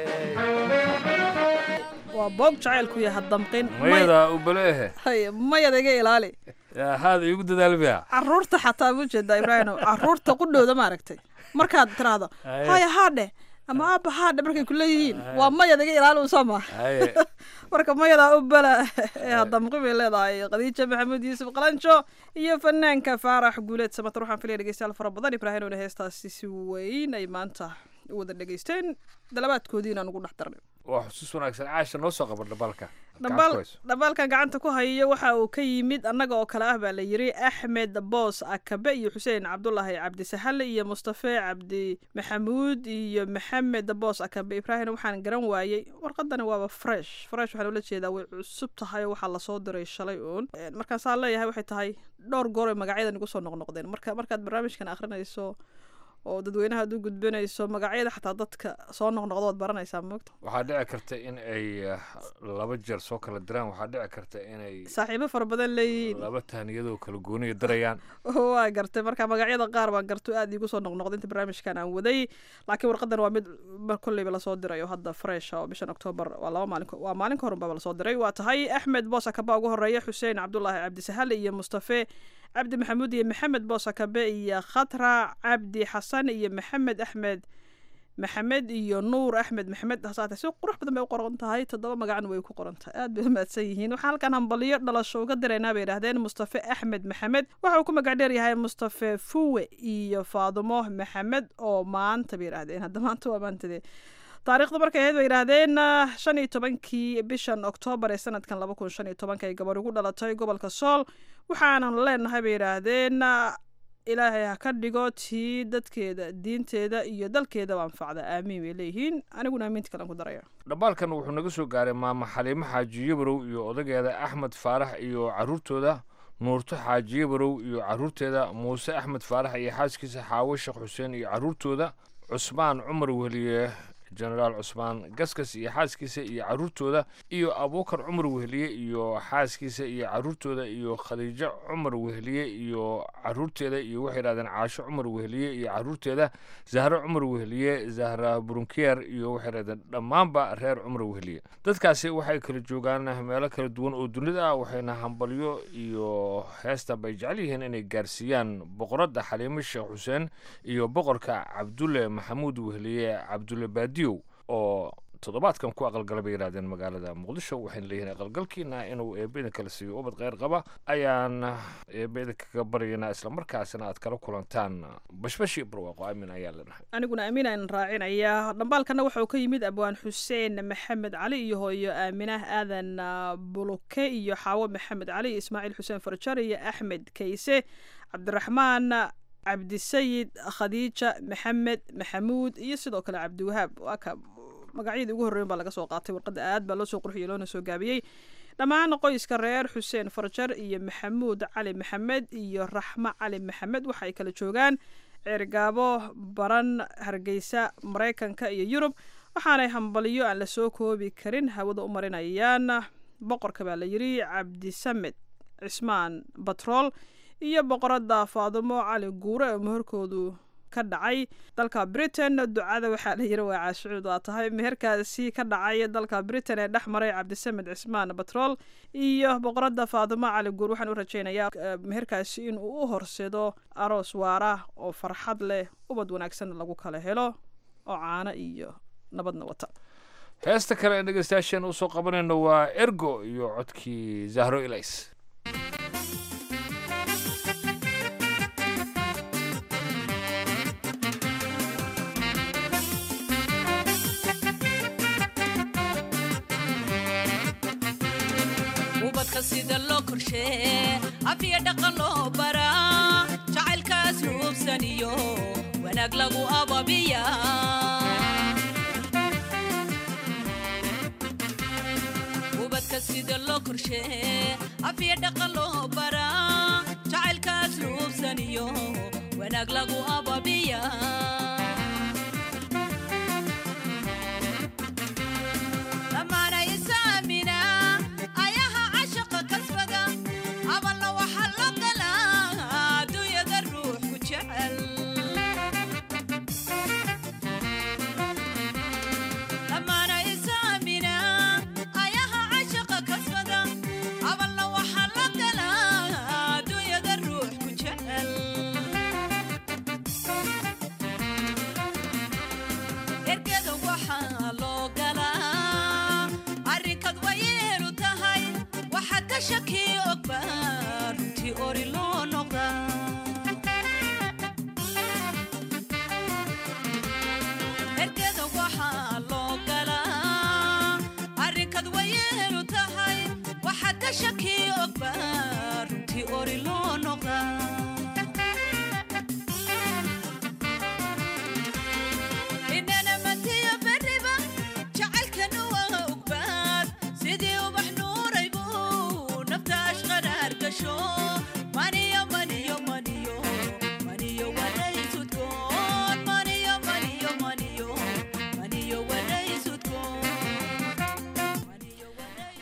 waa boog jacaylku yaha damqin mayada u baleehe hay mayada iga ilaali yaa haada iigu dadaalbiya caruurta xataa ma jeedaa ibraahino caruurta qudhooda maaragtay markaad tiraahdo Haye. haya haadhe ama aaba haadhe markay ku leeyihiin waa mayada iga ilaali unsoo maa Haye. marka mayadaa u bala ee hadamqi bay leedahay khadiija maxamuud yuusuf qalanjo iyo fanaanka faarax guuleed samatar waxaan filaya dhegeystayaal fara badan ibraahimowna heestaasi si weyn ay maanta u wada dhegeysteen dalabaadkoodii inaan ugu dhex darnay waa xusuus wanaagsan caasha noo soo qaban dhabalka dhabaal dhabaalkan gacanta ku hayo waxa uu ka yimid annaga oo kale ah baa la yiri axmed boos akabe iyo xuseen cabdulaahi cabdisaxale iyo mustafe cabdi maxamuud iyo maxamed boos akabe ibraahim waxaan garan waayey warqadani waaba fresh fresh waxaan ula jeedaa way cusub tahay oo waxaa lasoo diray shalay uun Een, markaan saa leeyahay waxay tahay dhowr goor ay magacyadan igu soo noqnoqdeen marka markaad barnaamijkan akhrinayso oo dadweynaha aad u gudbinayso magacyada xataa dadka soo noqnoqdo waad baranaysaa moogta waxaa dhici karta in ay eh, laba jeer soo kala diraan waxaa dhici karta inay saaxiibo fara badan leeyihiin laba tahniyadoo kala gooniya dirayaan waa gartay marka magacyada qaar baan garto aad iigu soo noqnoqda inta barnaamijkan aan waday laakiin warqadan waa mid mar kolleyba lasoo diray oo hadda fresh oo bishan octoobar waa laba maalin waa maalin ka horunbaba lasoo diray waa tahay axmed boosakabe ugu horeeya xuseen cabdulaahi cabdisahale iyo mustafe cabdi maxamuud iyo maxamed boosakabe iyo khatra cabdi xasan iyo maxamed axmed maxamed iyo nuur axmed maxamed hasaate si qurux badan bay u qoran tahay toddoba magacna way ku qoran tahay aad bay u mahadsan yihiin waxaan halkan hambaliyo dhalasho uga diraynaa bay yidhaahdeen mustafe axmed maxamed waxa uu ku magac dheer yahay mustafe fuwe iyo faadumo maxamed oo maanta bay yidhaahdeen hadda maanta waa maantadee taariikhda markay ahayd bay yidhaahdeen ah, shan iyo tobankii bishan oktoobar ee sanadkan laba kun shan iyo tobanka ay gabar ugu dhalatay gobolka sool waxaanan leenahay bay yidhaahdeen ah, ilaahay ha ka dhigo tii dadkeeda diinteeda iyo dalkeedaba anfacda aamiin bay leeyihiin aniguna aamiinta kalen ku daraya dhabaalkan wuxuu naga soo gaaray maama xaliimo xaaji yabarow iyo odageeda axmed faarax iyo caruurtooda nuurto xaaji yabarow iyo caruurteeda muuse axmed faarax iyo xaaskiisa xaawo sheekh xuseen iyo caruurtooda cusmaan cumar weheliye jenaraal cusmaan gaskas iyo xaaskiisa iyo caruurtooda iyo abuukar cumar weheliye iyo xaaskiisa iyo caruurtooda iyo khadiijo cumar weheliye iyo caruurteeda iyo waxay yidhahdeen caasho cumar weheliye iyo caruurteeda zahro cumar weheliye zahra burunkiyer iyo waxay yidhahdeen dhammaanba reer cumar weheliye dadkaasi waxay kala joogaan meelo kala duwan oo dunida ah waxayna hambalyo iyo heesta bay jecel yihiin inay gaarsiiyaan boqoradda xaliimo sheekh xuseen iyo boqorka cabdulle maxamuud weheliye cabdulle baadiyow oo toddobaadkan ku aqalgala bay yidhahdeen magaalada muqdisho waxayna leeyihiin aqalgalkiina inuu eebeda kala siiyo ubad kheyr qaba ayaan eebeda kaga baryaynaa islamarkaasina aad kala kulantaan bashbashi barwaaqo aamin ayaa leenahay aniguna aamin aan raacinayaa dhambaalkana waxa uu ka yimid abwaan xuseen maxamed cali iyo hooyo aaminah aadan ah, buluke iyo xaawo maxamed cali iyo ismaaciil xuseen farjar iyo axmed kayse cabdiraxmaan cabdisayid khadiija maxamed maxamuud iyo sidoo kale cabdiwahaab waa ka magacyadii ugu horreyn baa laga soo qaatay warqadda aad baa loo soo qurxiyey loona soo gaabiyey dhammaan qoyska reer xuseen farjar iyo maxamuud cali maxamed iyo raxmo cali maxamed waxa ay kala joogaan ceergaabo baran hargeysa maraykanka iyo yurub waxaanay hambaliyo aan la soo koobi karin hawada u marinayaan boqorka baa la yiri cabdisamed cismaan batrool iyo boqoradda faadumo cali guure oo meherkoodu ka dhacay dalka britain ducada waxaa la yiri waa caashucuud waa tahay meherkaasi ka dhacay dalka britain ee dhex maray cabdisamed cismaan batrool iyo boqoradda faadumo cali guur waxaan u rajaynayaa eh, meherkaasi inuu u horsedo aroos waara oo farxad leh ubad wanaagsan lagu kala helo oo caano iyo nabadna wata heesta kale ee dhegeystayaasheen usoo qabanayno waa ergo iyo codkii zahro ilays ubadka sida loo korshee afiya dhaqan loo baraa jacaylkaas ruubsan iyo wanaag lagu ababiya ubadka sida loo korshee afiya dhaqan loo baraa jacaylkaas ruubsan iyo wanaag lagu ababiya lamaana isaamina ayaha cashaqa kasbada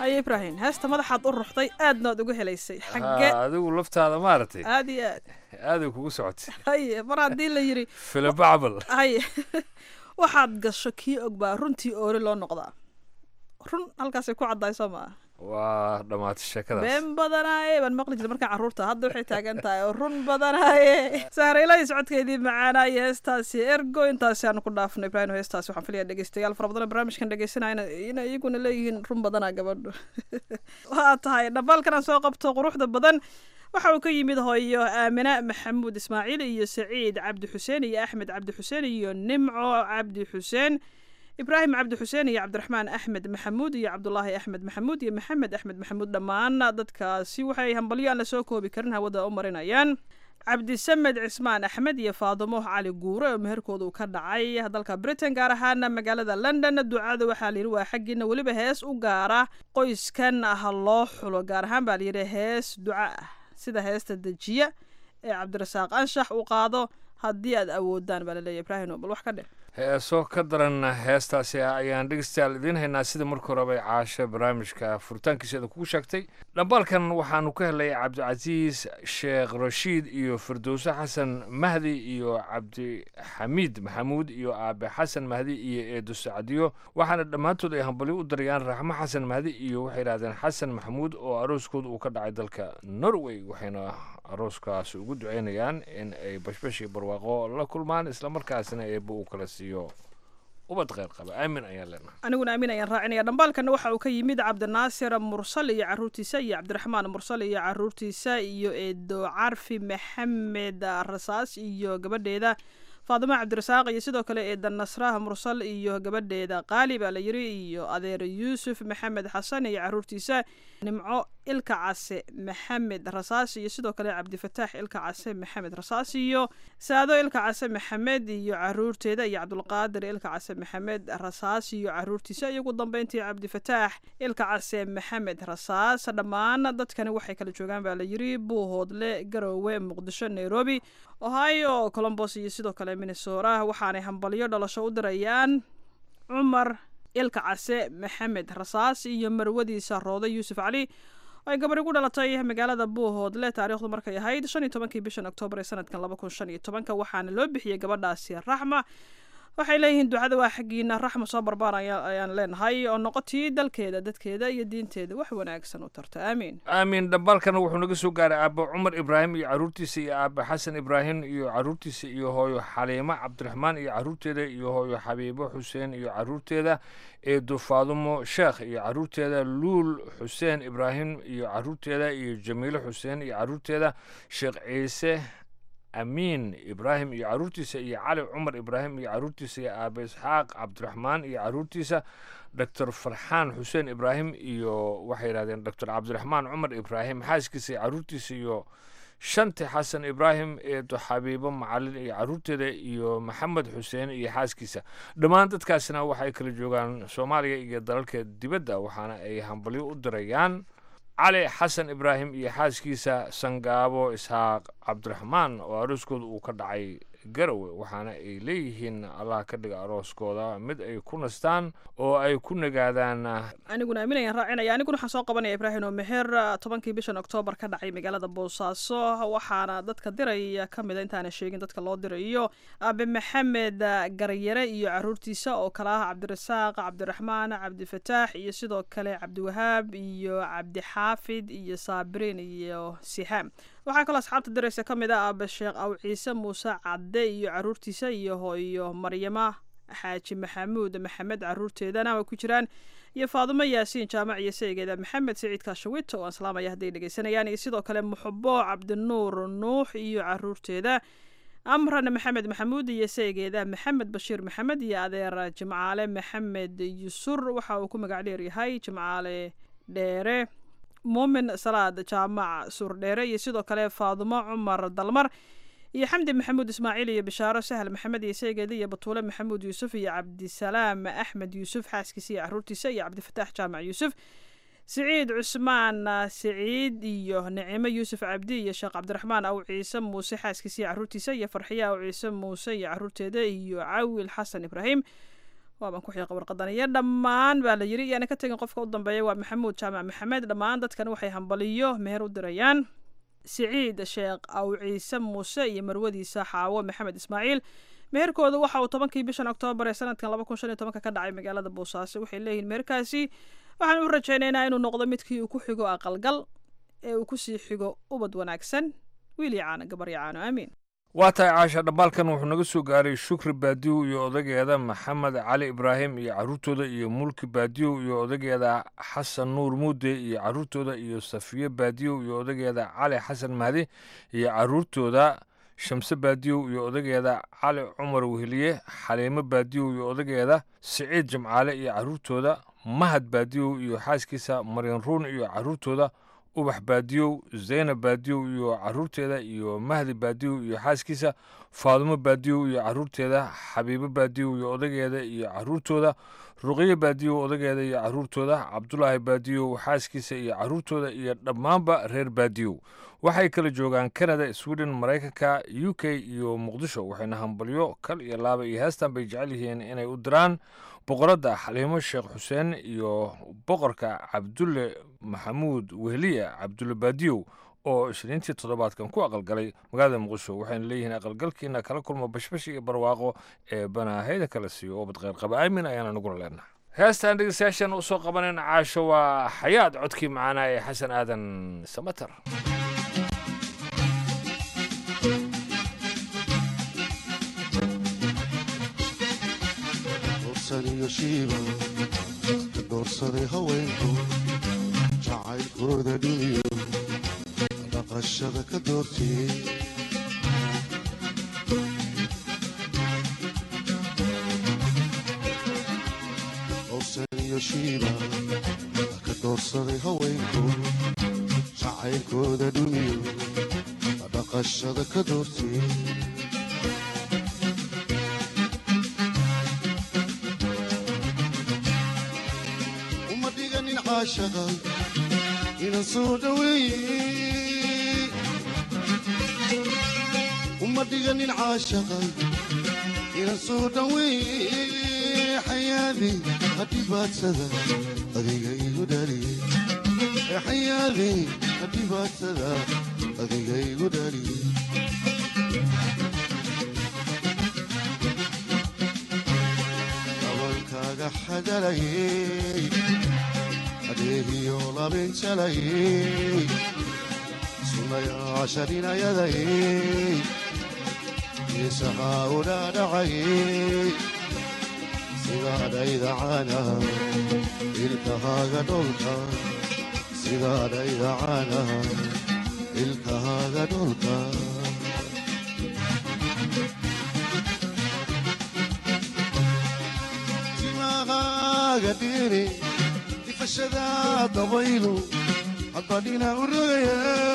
haye ibraahim heesta madaxaad u ruxday aadna waad uga helaysay xagge Ha, adigu laftaada maaragtay aad iyo aad aaday kugu socotay haye mar haddii la yidhi filibacbal haye waxaad gasho kii og baa runtii oori loo noqdaa run halkaasay ku caddahay soo maa waa dhammaatay sheekadaas been badanaaye baan maqli jirta markaan carruurta hadda waxay taagan tahay oo run badanaaye saaraylahi socodkeedii macaanaa iyo heestaasi ergo intaasi aanu ku dhaafno ibraahim heestaasi waxaan filaya dhegeystayaal fara badan oo barnaamijkan dhegeysanaya inay iyaguna leeyihiin run badanaa gabadho waa tahay dhambaalkan aan soo qabto quruxda badan waxa uu ka yimid hooyo aamina maxamuud ismaaciil iyo saciid cabdi xuseen iyo axmed cabdi xuseen iyo nimco cabdi xuseen ibraahim cabdi xuseen iyo cabdiraxmaan axmed maxamuud iyo cabdulaahi axmed maxamuud iyo maxamed axmed maxamuud dhammaan dadkaasi waxay hambalyo aan la soo koobi karin hawada u marinayaan cabdisamed cismaan axmed iyo faadumo cali guure oo meherkooda uu ka dhacay dalka britain gaar ahaan magaalada london ducada waxaa layidhi waa xaggiina weliba hees u gaara qoyskan ah loo xulo gaar ahaan baa layidhi hees duca ah sida heesta dejiya ee cabdirasaaq anshax uu qaado haddii aad awoodaan baa laleeyahy ibraahim bal wax ka dhe heeso ka daran heestaasi ayaan dhegeystayaal idiin haynaa sida markii horeba ay caasho barnaamijka furitaankiiseeda kugu sheegtay dhambaalkan waxaanu ka helay cabdicasiis sheekh rashiid iyo firdowse xasan mahdi iyo cabdixamiid maxamuud iyo aabe xasan mahdi iyo eedo sacdiyo waxaana dhammaantood ay hambalyo u darayaan raxmo xasan mahdi iyo waxay yidhahdeen xasan maxamuud oo arooskooda uu ka dhacay dalka norway waxayna arooskaas ugu duceynayaan in ay bashbash iyo barwaaqo la kulmaan islamarkaasna eebba uu kala siiyo ubad kheyr qaba aamin ayaan leenahay aniguna aamin ayaan raacinaya dhambaalkana waxa uu ka yimid cabdinaasir mursal iyo caruurtiisa iyo cabdiraxmaan mursal iyo caruurtiisa iyo eedo carfi maxamed rasaas iyo gabadheeda faadimo cabdirasaaq iyo sidoo kale eeda nasraha mursal iyo gabadheeda qaali baa la yiri iyo adeer yuusuf maxamed xasan iyo caruurtiisa nimco ilka case maxamed rasaas iyo sidoo kale cabdifataax ilka case maxamed rasaas iyo saado ilka case maxamed iyo caruurteeda iyo cabdulqaadir ilka case maxamed rasaas iyo caruurtiisa iyo ugu dambeyntii cabdifataax ilka case maxamed rasaas dhammaan dadkani waxay kala joogaan baa la yiri buuhoodle garoowe muqdisho nairobi ohio colombos iyo sidoo kale minnesota waxaanay hambalyo dhalasho u dirayaan cumar ilka case maxamed rasaas iyo marwadiisa roode yuusuf cali oo ay gabadhi ku dhalatay magaalada buuhoodle taariikhdu markay ahayd shan iyo tobankii bishan oktoobar ee sanadkan laba kun shan iyo tobanka waxaana loo bixiyey gabadhaasi raxma waxay leeyihiin ducada waa xaggiina raxma soo barbaan ayaan leenahay oo noqotii dalkeeda dadkeeda iyo diinteeda wax wanaagsan u tarta aamiin aamin dhambaalkana wuxuu naga soo gaaray aabbo cumar ibraahim iyo caruurtiisa iyo aabbe xasan ibraahim iyo caruurtiisa iyo hooyo xaliimo cabdiraxmaan iyo caruurteeda iyo hooyo xabiibo xuseen iyo caruurteeda eedo faadumo sheekh iyo caruurteeda luul xuseen ibraahim iyo caruurteeda iyo jamiilo xuseen iyo caruurteeda sheekh ciise amiin ibraahim iyo caruurtiisa iyo cali cumar ibraahim iyo caruurtiisa iyo aabe isxaaq cabdiraxmaan iyo caruurtiisa doctor farxaan xuseen ibraahim iyo waxay yidhahdeen doctor cabdiraxmaan cumar ibraahim xaaskiisa iyo caruurtiisa iyo shanti xasan ibraahim eedo xabiibo macalin iyo caruurteeda iyo maxamed xuseen iyo xaaskiisa dhammaan dadkaasina waxay kala joogaan soomaaliya iyo dalalka dibadda waxaana ay hambalyo u dirayaan cali xasan ibraahim iyo xaaskiisa sangaabo isxaaq cabdiraxmaan oo arooskooda uu ka dhacay garowe waxaana ay leeyihiin allah ka dhiga arooskooda mid ay ku nastaan oo ay ku nagaadaan aniguna aaminayaan raacinaya aniguna waxaan soo qabanaya ibraahim oo meher tobankii bishan oktoobar ka dhacay magaalada boosaaso waxaana dadka diraya ka mida intaana sheegin dadka loo dirayo aabe maxamed garyare iyo caruurtiisa oo kale ah cabdirasaaq cabdiraxmaan cabdifataax iyo sidoo kale cabdiwahaab iyo cabdixaafid iyo saabiriin iyo sihaam waxaa kaloo asxaabta diraysa ka mid ah aabe sheekh aw ciise muuse cadde iyo caruurtiisa iyo hooyo maryama xaaji maxamuud maxamed caruurteedana way ku jiraan iyo faadumo yaasiin jaamac iyo saygeeda maxamed siciid kaashawit oo aan salaamaya hadday dhegeysanayaan iyo sidoo kale muxubo cabdinuur nuux iyo caruurteeda amran maxamed maxamuud iyo saygeeda maxamed bashiir maxamed iyo adeer jimcaale maxamed yusur waxa uu ku magac dheer yahay jimcaale dheere muumin salaad jaamac suurdheere iyo sidoo kale faadumo cumar dalmar iyo xamdi maxamuud ismaaciil iyo bishaaro sahal maxamed iyo saygeeda iyo batuule maxamuud yuusuf iyo cabdisalaam axmed yuusuf xaaskiisa iyo caruurtiisa iyo cabdifataax jaamac yuusuf siciid cusmaan siciid iyo nicimo yuusuf cabdi iyo sheekh cabdiraxmaan aw ciise muuse xaaskiisa iyo caruurtiisa iyo farxiye aw ciise muuse iyo caruurteeda iyo cawil xasan ibraahim waabaan ku xiiqa warqadan iyo dhammaan baa la yiri iyaana ka tegin qofka u dambeeya waa maxamuud jaamac maxamed dhammaan dadkan waxay hambaliyo meher u dirayaan siciid sheekh aw ciise muuse iyo marwadiisa xaawo maxamed ismaaciil meherkooda waxa uu tobankii bishan oktoobar ee sanadkan laba kun shan iyo tobanka ka dhacay magaalada boosaaso waxay leeyihiin meherkaasi waxaan u rajaynaynaa inuu noqdo midkii uu ku xigo aqalgal ee uu kusii xigo ubad wanaagsan wiil iyo caano gabar iyo caano aamiin waa tahay caasha dhambaalkan wuxuu naga soo gaaray shukri baadiyow iyo odageeda maxamed cali ibraahim iyo carruurtooda iyo mulki baadiyow iyo odageeda xasan nuur muude iyo carruurtooda iyo safiye baadiyow iyo odageeda cali xasan mahdi iyo carruurtooda shamse baadiyow iyo odageeda cali cumar weheliye xaliimo baadiyow iyo odageeda siciid jimcaale iyo carruurtooda mahad baadiyow iyo xaaskiisa maryan ruun iyo carruurtooda ubax baadiyow zaynab baadiyow iyo carruurteeda iyo mahdi baadiyow iyo xaaskiisa faadumo baadiyow iyo carruurteeda xabiibo baadiyow iyo odageeda iyo carruurtooda ruqiye baadiyow odageeda iyo carruurtooda cabdulaahi baadiyow xaaskiisa iyo carruurtooda iyo dhammaanba reer baadiyow waxay kala joogaan kanada sweden maraykanka u k iyo muqdisho waxayna hambalyo kal iyo laaba iyo heestan bay jecel yihiin inay u diraan boqoradda xaliimo sheekh xuseen iyo boqorka cabdulle maxamuud wehliya cabdulle baadiyow oo ishriintii toddobaadkan ku aqalgalay magaalada muqdisho waxayna leeyihiin aqalgalkiina kala kulma bashbash iyo barwaaqo ee banaahayda kala siiyo oo badqeyr qaba aamin ayaana nagula leenaha heestan dhegeystayaashan usoo qabanan caasho waa xayaad codkii macaanaa ee xasan aadan samater iyo shiiba ka doorsaday haweenku jacaylkooda dhumiyo dhaqashada ka doortiyey owsan iyo shiiba ka doorsaday haweenku jacaylkooda dhumiyo dhaqashada ka doortiyey caashaqa inan soo dhaweeye uma dhiganin caashaqa inan soo dhaweeye xayaadi hadhibaadsada adiga igu dhaliye xayaadi hadhibaadsada adiga igu dhaliye abankaaga xadalayey adeegiyo labinjalayey sunayaasharinayadayey isahaa udhaadhacayey sidaadhaydacana ilkahaaga dholka sidaadhaydacana ilkahaaga dholka timahaaga dhiri ifashada dabaylu haddadhina u rogaya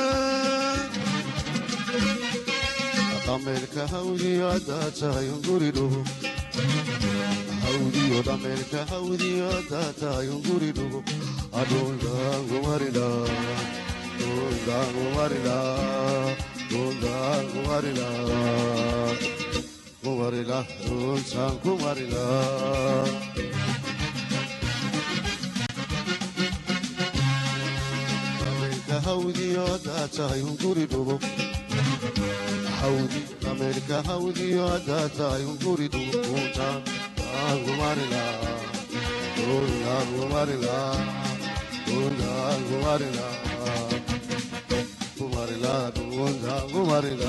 dhameelka hawdiyo haddaa tahay unguri dhugo hawdiyo dhameelka hawdiyo haddaa tahay unguri dhugo adhundaangumarila dhundaangumarila dhundaangumarila kumarila dhuntaan kumarila hawdiyo haddaa tahay unguri dhugo hawdi dhameelka hawdiyo haddaa tahay unguri dhugo dhuntaan aangumarila dhundaangumarila dhundaangumarila kumarila dhundaangumarila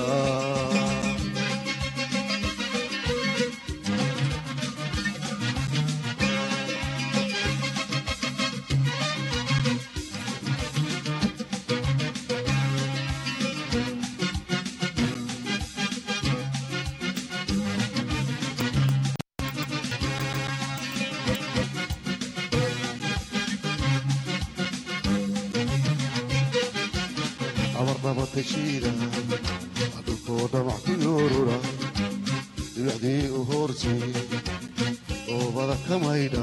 abarnabatashiida dhulkoo dhamac ku yoorura dhibicdii u hoortay oobada ka maydha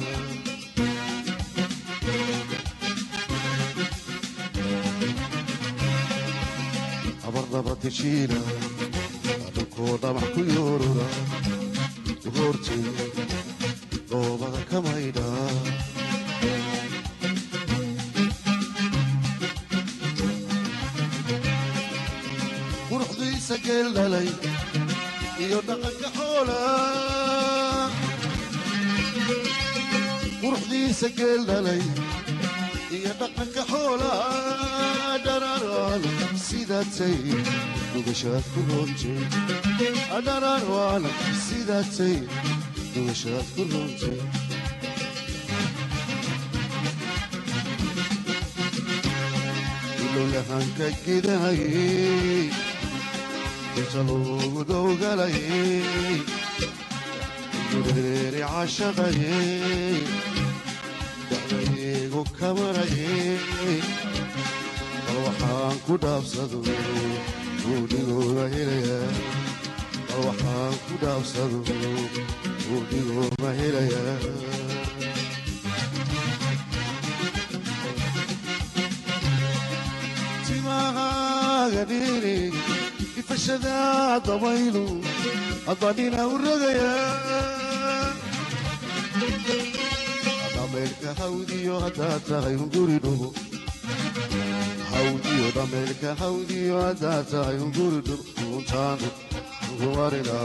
abarnabatashiida dhulkoo dhamac ku yoorura u hoortay dhalay iyo dhaqanka xoola quruxdiisa geel dhalay iyo dhaqanka xoola dhararaan sidaatay dhugashaad ku roontay dhararaan sidaatay dhugashaad ku roontay ilowlahanka gidahayey inta loogu dowgalayey gureeri cashaqayey dacdaygu kamarayey bal waxaan ku dhaabsado buudhigooga helayaa bal waxaan ku dhaabsado buudhigooga helayaa timahaagadhiiri ifashada dabaylu haddadhina u rogayaa dhameelka hawdiyo haddaad tahay hunguri dhugo hawdiyo dhameelka hawdiyo haddaad tahay hunguri dhugo untaanu ugumarina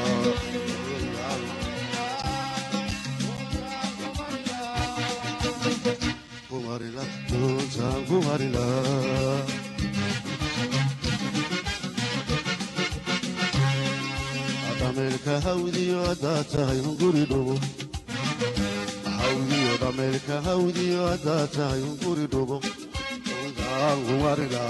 kumarila untaan kumarila dhameelka hawdiyo haddaad tahay hunguri dhugo hawdiyo dhameelka hawdiyo haddaad tahay hunguri dhugo untaan kumarila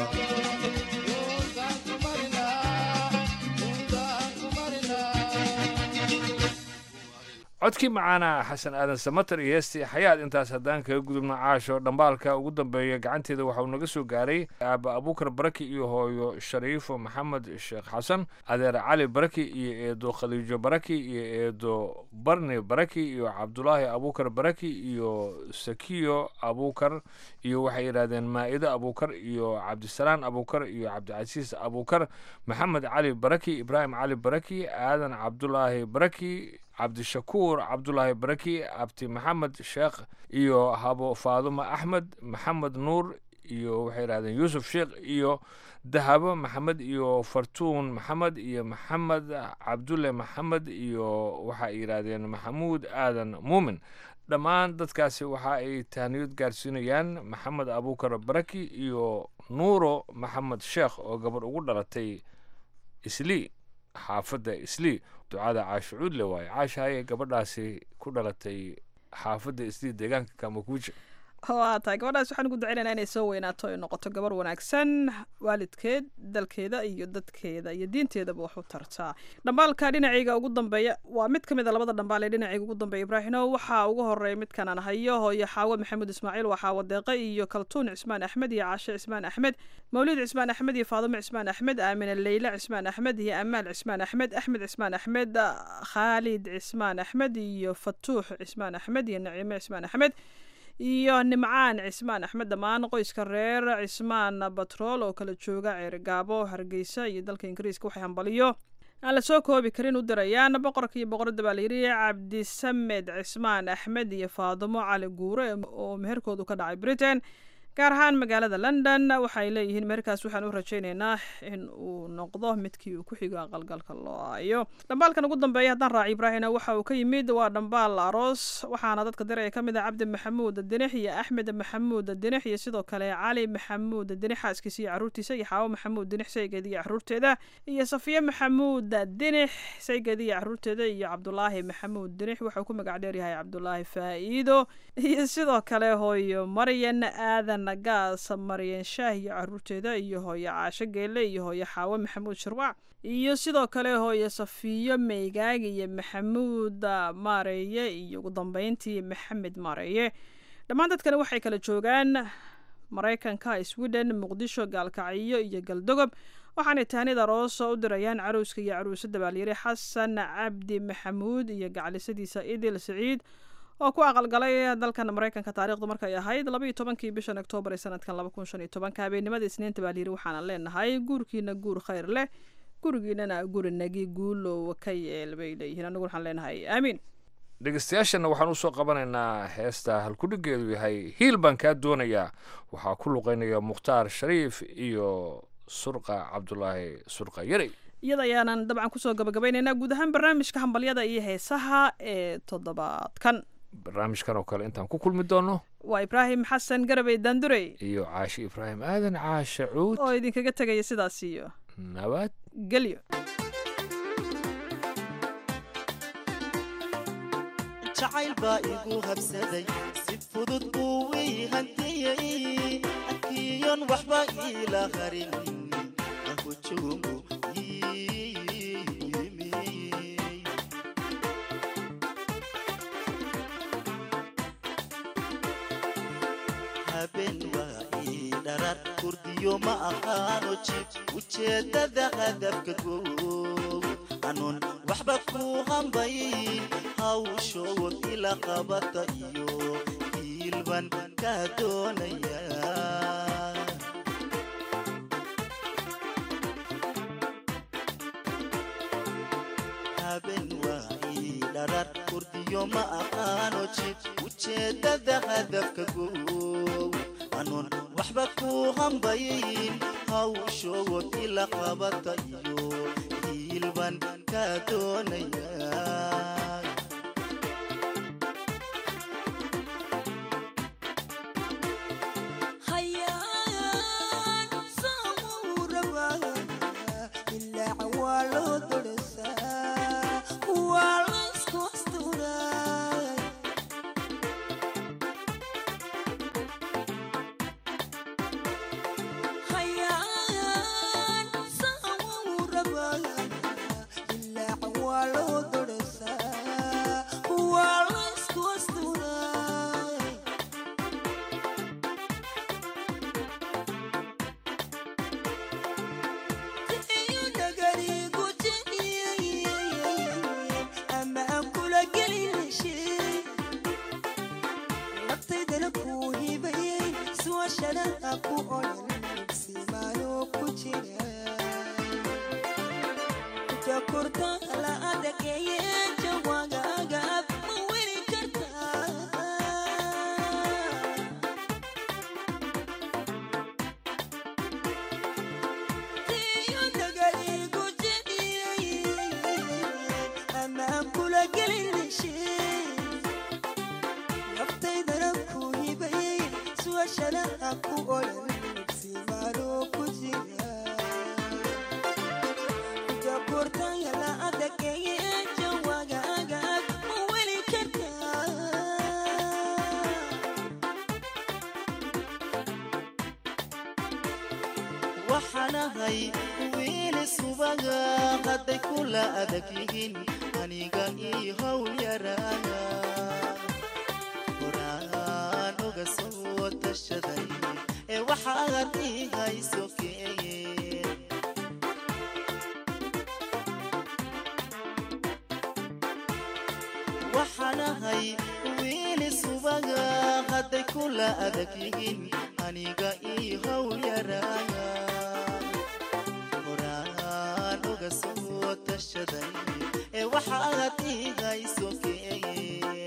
codkii macaana xasan aadan samater iyo heestii xayaad intaas haddaan kaga gudubno caasho dhambaalka ugu dambeeya gacanteeda waxauu naga soo gaaray aaba abuukar baraki iyo hooyo shariifo maxamed sheekh xasan adeer cali baraki iyo eedo khaliijo baraki iyo eedo barni baraki iyo cabdulaahi abuukar baraki iyo sakiyo abuukar iyo waxay yidhahdeen maa'ido abuukar iyo cabdisalaan abuukar iyo cabdicasiis abuukar maxamed cali baraki ibraahim cali baraki aadan cabdulaahi baraki cabdishakuur cabdulaahi baraki abti maxamed sheekh iyo habo faadumo axmed maxamed nuur iyo waxay yidhahdeen yuusuf sheekh iyo dahabo maxamed iyo fartuun maxamed iyo maxamed cabdulle maxamed iyo waxay yidhaahdeen maxamuud aadan muumin dhammaan dadkaasi waxa ay tahniyad gaarsiinayaan maxamed abuukar baraki iyo nuuro maxamed sheekh oo gabadh ugu dhalatay islii xaafadda islii ducada caasho cuudle waaye caasha ayay gabadhaasi ku dhalatay xaafadda islii deegaanka kamakuuja waa tahay gabadhaas waxaan ugu duceynaynaa inay soo weynaato ay noqoto gabar wanaagsan waalidkeed dalkeeda iyo dadkeeda iyo diinteedaba wax u tartaa dhambaalka dhinacayga ugu dambeeya waa mid ka mid a labada dhambaal ee dhinacayga ugu dambeeya ibraahino waxaa ugu horeeya midkan aan hayo hooyo xaawo maxamuud ismaaciil waa xaawo deeqe iyo kaltuun cismaan axmed iyo caashe cismaan axmed mawlid cismaan axmed iyo faadumo cismaan axmed aamina leyla cismaan axmed iyo amaal cismaan axmed axmed cismaan axmed khaalid cismaan axmed iyo fatuux cismaan axmed iyo naciime cismaan axmed iyo nimcaan cismaan axmed dhammaan qoyska reer cismaan batrool oo kala jooga ceerigaabo hargeysa iyo dalka ingiriiska waxay hambaliyo aan la soo koobi karin u dirayaan boqorka iyo boqoradda baa layidhi cabdisamed cismaan axmed iyo faadumo cali guure oo meherkoodu ka dhacay britain gaar ahaan magaalada london waxay leeyihiin meherkaas waxaan u rajaynaynaa in uu noqdo midkii uu ku xigo aqalgalka loo aayo dhambaalkan ugu dambeeya haddaan raaci ibraahina waxa uu ka yimid waa dhambaal aroos waxaana dadka diraya ka mid ah cabdi maxamuud dinix iyo axmed maxamuud dinix iyo sidoo kale cali maxamuud dinix xaaskiisa iyo caruurtiisa iyo xaawo maxamuud dinix saygeeda iyo caruurteeda iyo safiye maxamuud dinix saygeeda iyo caruurteeda iyo cabdulaahi maxamuud dinix waxauu ku magac dheeryahay cabdulaahi faa'iido iyo sidoo kale hooyo maryan aadan gaas maryan shaah iyo caruurteeda iyo hooyo caasho geelle iyo hooyo xaawo maxamuud shirwac iyo sidoo kale hooyo safiyo meygaag iyo maxamuud maareeye iyo ugu dambeyntii maxamed maareeye dhammaan dadkani waxay kala joogaan maraykanka sweden muqdisho gaalkacyo iyo galdogob waxaanay tahnid arooso u dirayaan caruuska iyo caruusada baalyiri xasan cabdi maxamuud iyo gacalisadiisa idil saciid oo ku aqalgalay dalkan maraykanka taarikhdu markay ahayd labaiyo tobankii bishan oktoobar ee sanadkan laba kun shan iyo tobanka habeenimada isniinta baa layiri waxaana leenahay guurkiina guur khayr leh gurigiinana gurinagi guulow ka yeel bay leeyihiin anigu waxaan leenahay aamiin dhegeystayaashana waxaan usoo qabanaynaa heesta halkudhigeedu yahay hiil baan kaa doonayaa waxaa ku luqeynaya mukhtaar shariif iyo surqa cabdulaahi surqa yarey iyada ayaanan dabcan kusoo gabagabaynaynaa guud ahaan barnaamijka hambalyada iyo heesaha ee toddobaadkan barnaamijkan oo kale intaan ku kulmi doono waa ibraahim xasan garabey daandurey iyo caashe ibraahim aadan caashe cuud oo idinkaga tegaya sidaas iyo nabad gelyo jacayl baa igu habsaday si fudud buu ii hantiyey akiyon waxba iila harin ahujuumu habeen waa ii dharar kurdiyo ma aqaano jib ujeeddada hadafka goow anuun waxba ku hambay hawshood ila qabata iyo hiilban ka doonaya habeen waa ii dharar kurdiyo ma aqaano jib ujeeddada hadafka goow anuun waxba ku hambayin hawshood ila qabata iyo hiilban ka doonaya waxaanahay wiili subaga hadday kula adag yihiin aniga ii howl yaraaga horaan oga soo tashaday ee waxaad ii hayso keeye waxaanahay wiili subaga hadday kula adag yihiin aniga ii howl yaraaga horaan oga soo tashaday ee waxaad ii hayso keeye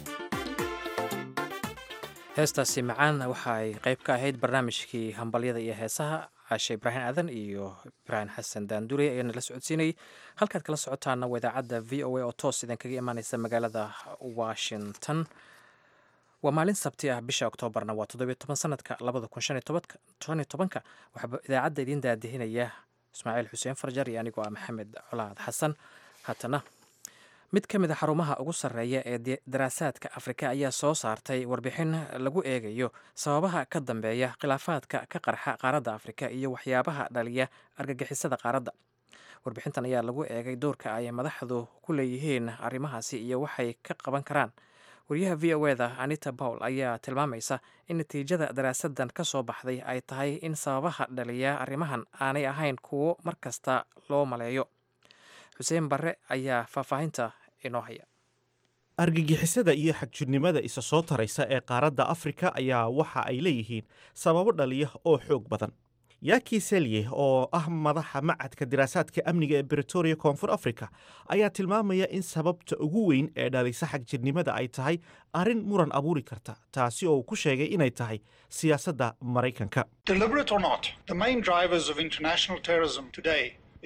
heestaasi macaan waxa ay qayb ka ahayd barnaamijkii hambalyada iyo heesaha caashe ibraahim aadan iyo ibraahim xasan daandure ayaana la socodsiinayay halkaad kala socotaana waa idaacadda v o a oo toos idinkaga imaaneysa magaalada washington waa maalin sabti ah bisha oktoobarna waa toddobiyo toban sanadka labada kun shan iyo tobanka waxaa idaacadda idiin daadihinaya ismaaciil xuseen farjar iyo anigoo ah maxamed colaad xasan haatana mid ka mid a xarumaha ugu sarreeya ee daraasaadka afrika ayaa soo saartay warbixin lagu eegayo sababaha ka dambeeya khilaafaadka ka qarxa qaaradda afrika iyo waxyaabaha dhaliya argagixisada qaaradda warbixintan ayaa lagu eegay doorka ay madaxdu ku leeyihiin arrimahaasi iyo waxay ka qaban karaan wariyaha v o eda anita pawl ayaa tilmaamaysa in natiijada daraasadan ka soo baxday ay tahay in sababaha dhaliya arrimahan aanay ahayn kuwo mar kasta loo maleeyo xuseen barre ayaa faahfaahinta inoo haya argagixisada iyo xagjirnimada isa soo taraysa ee qaaradda afrika ayaa waxa ay leeyihiin sababo dhaliya oo xoog badan yaki selye oo ah madaxa macadka diraasaadka amniga ee britoria koonfur africa ayaa tilmaamaya in sababta ugu weyn ee dhalisa xagjirnimada ay tahay arrin muran abuuri karta taasi oo uu ku sheegay inay tahay siyaasadda maraykanka Deliberate or not, the main drivers of international terrorism today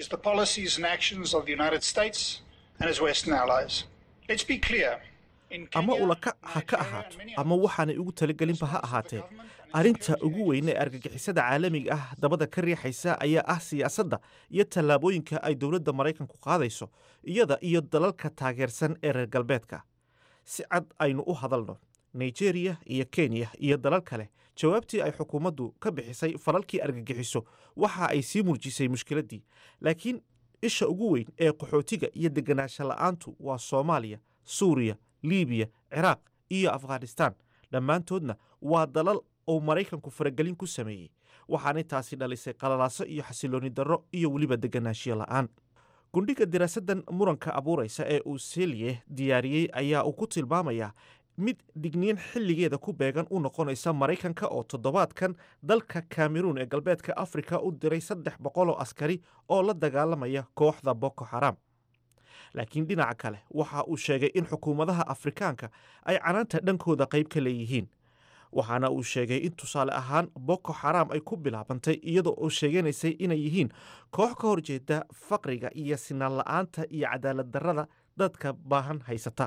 is the policies and actions of the United States and its Western allies. Let's be clear. In ama Kenya, ulaka ha ka ahaato ama waxaanay ugu talagelinba ha ahaatee arrinta ugu weyn ee argagixisada caalamiga ah dabada ka riixaysa ayaa ah siyaasadda iyo tallaabooyinka ay dowladda maraykanku qaadayso iyada iyo dalalka taageersan ee reer galbeedka si cad aynu u hadalno nigeriya iyo kenya iyo dalal kale jawaabtii ay xukuumaddu ka bixisay falalkii argagixiso waxa ay sii murjisay mushkiladdii laakiin isha ugu weyn ee qaxootiga iyo deganaansho la'aantu waa soomaaliya suuriya liibiya ciraaq iyo afghanistaan dhammaantoodna waa dalal uu maraykanku faragelin ku sameeyey waxaanay taasi dhalisay qalalaaso iyo xasilooni darro iyo weliba deganaanshiyo la'aan gundhiga diraasaddan muranka abuuraysa ee uu selye diyaariyey ayaa uu ku tilmaamayaa mid digniin xilligeeda ku beegan u noqonaysa maraykanka oo toddobaadkan dalka kameruun ee galbeedka afrika u diray saddex boqoloo askari oo la dagaalamaya kooxda boko xaram laakiin dhinaca kale waxa uu sheegay in xukuumadaha afrikaanka ay canaanta dhankooda qayb ka leeyihiin waxaana uu sheegay in tusaale ahaan boko xaram ay ku bilaabantay iyadoo oo sheeganaysay inay yihiin koox ka horjeeda faqriga iyo sinaan la'aanta iyo cadaalad darrada dadka baahan haysata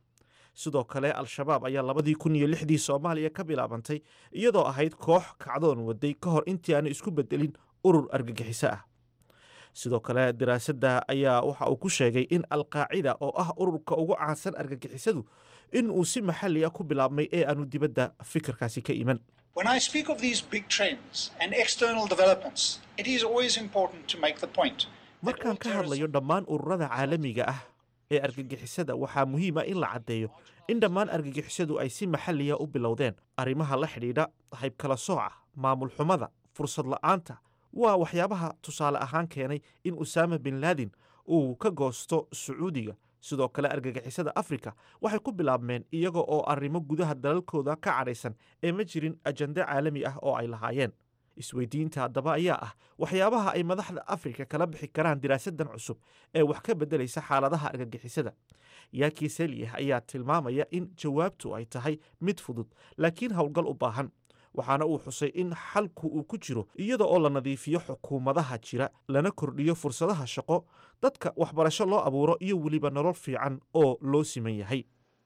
sidoo kale al-shabaab ayaa labadii kun iyo lixdii soomaaliya ka bilaabantay iyadoo ahayd koox kacdoon waday ka hor intii aanu isku bedelin urur argagixiso ah sidoo kale daraasadda ayaa waxa uu ku sheegay in alqaacida oo ah ururka ugu caansan argagixisadu in uu si maxalli ah ku bilaabmay ee aanu dibadda fikirkaasi ka iman When I speak of these big trends and external developments, it is always important to make the point. markaan ka hadlayo dhammaan ururada caalamiga ah ee argagixisada waxaa muhiim ah in la caddeeyo in dhammaan argagixisadu ay si maxalliya u bilowdeen arrimaha la xidhiidha haybkala sooca maamul xumada fursad la'aanta waa waxyaabaha tusaale ahaan keenay in usaama bin laadin uu ka goosto sacuudiga sidoo kale argagixisada afrika waxay ku bilaabmeen iyaga oo arrimo gudaha dalalkooda ka cadhaysan ee ma jirin ajande caalami ah oo ay lahaayeen isweydiinta haddaba ayaa ah waxyaabaha ay madaxda afrika kala bixi karaan diraasadan cusub ee wax ka beddelaysa xaaladaha argagixisada yaakii selyah ayaa tilmaamaya in jawaabtu ay tahay mid fudud laakiin howlgal u baahan waxaana uu xusay in xalku uu ku jiro iyada oo la nadiifiyo xukuumadaha jira lana kordhiyo fursadaha shaqo dadka waxbarasho loo abuuro iyo weliba nolol fiican oo loo siman yahay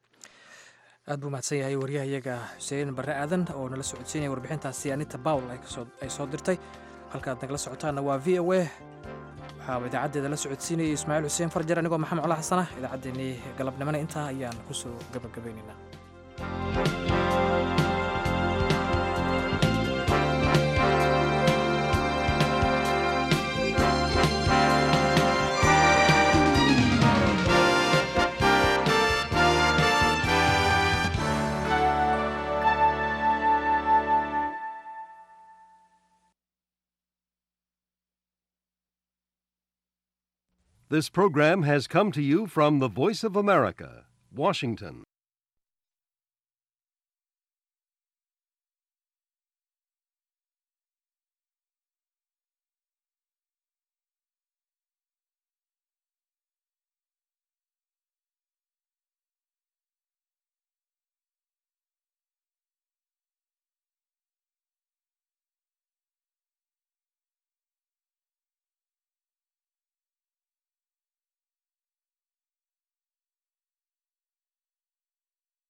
aad buu mahadsan yahay waryahayaga xuseen barre aadan oo nala socodsiinaya warbixintaasi anita bawl ay soo dirtay halkaad nagala socotaanna waa v o a waxaa idaacaddeeda la socodsiinayay ismaaciil xuseen farjar anigoo maxamed cola xasana idaacaddeenii galabnimona intaa ayaan ku soo gabagabaynaynaa This program has come to you from the Voice of America, Washington.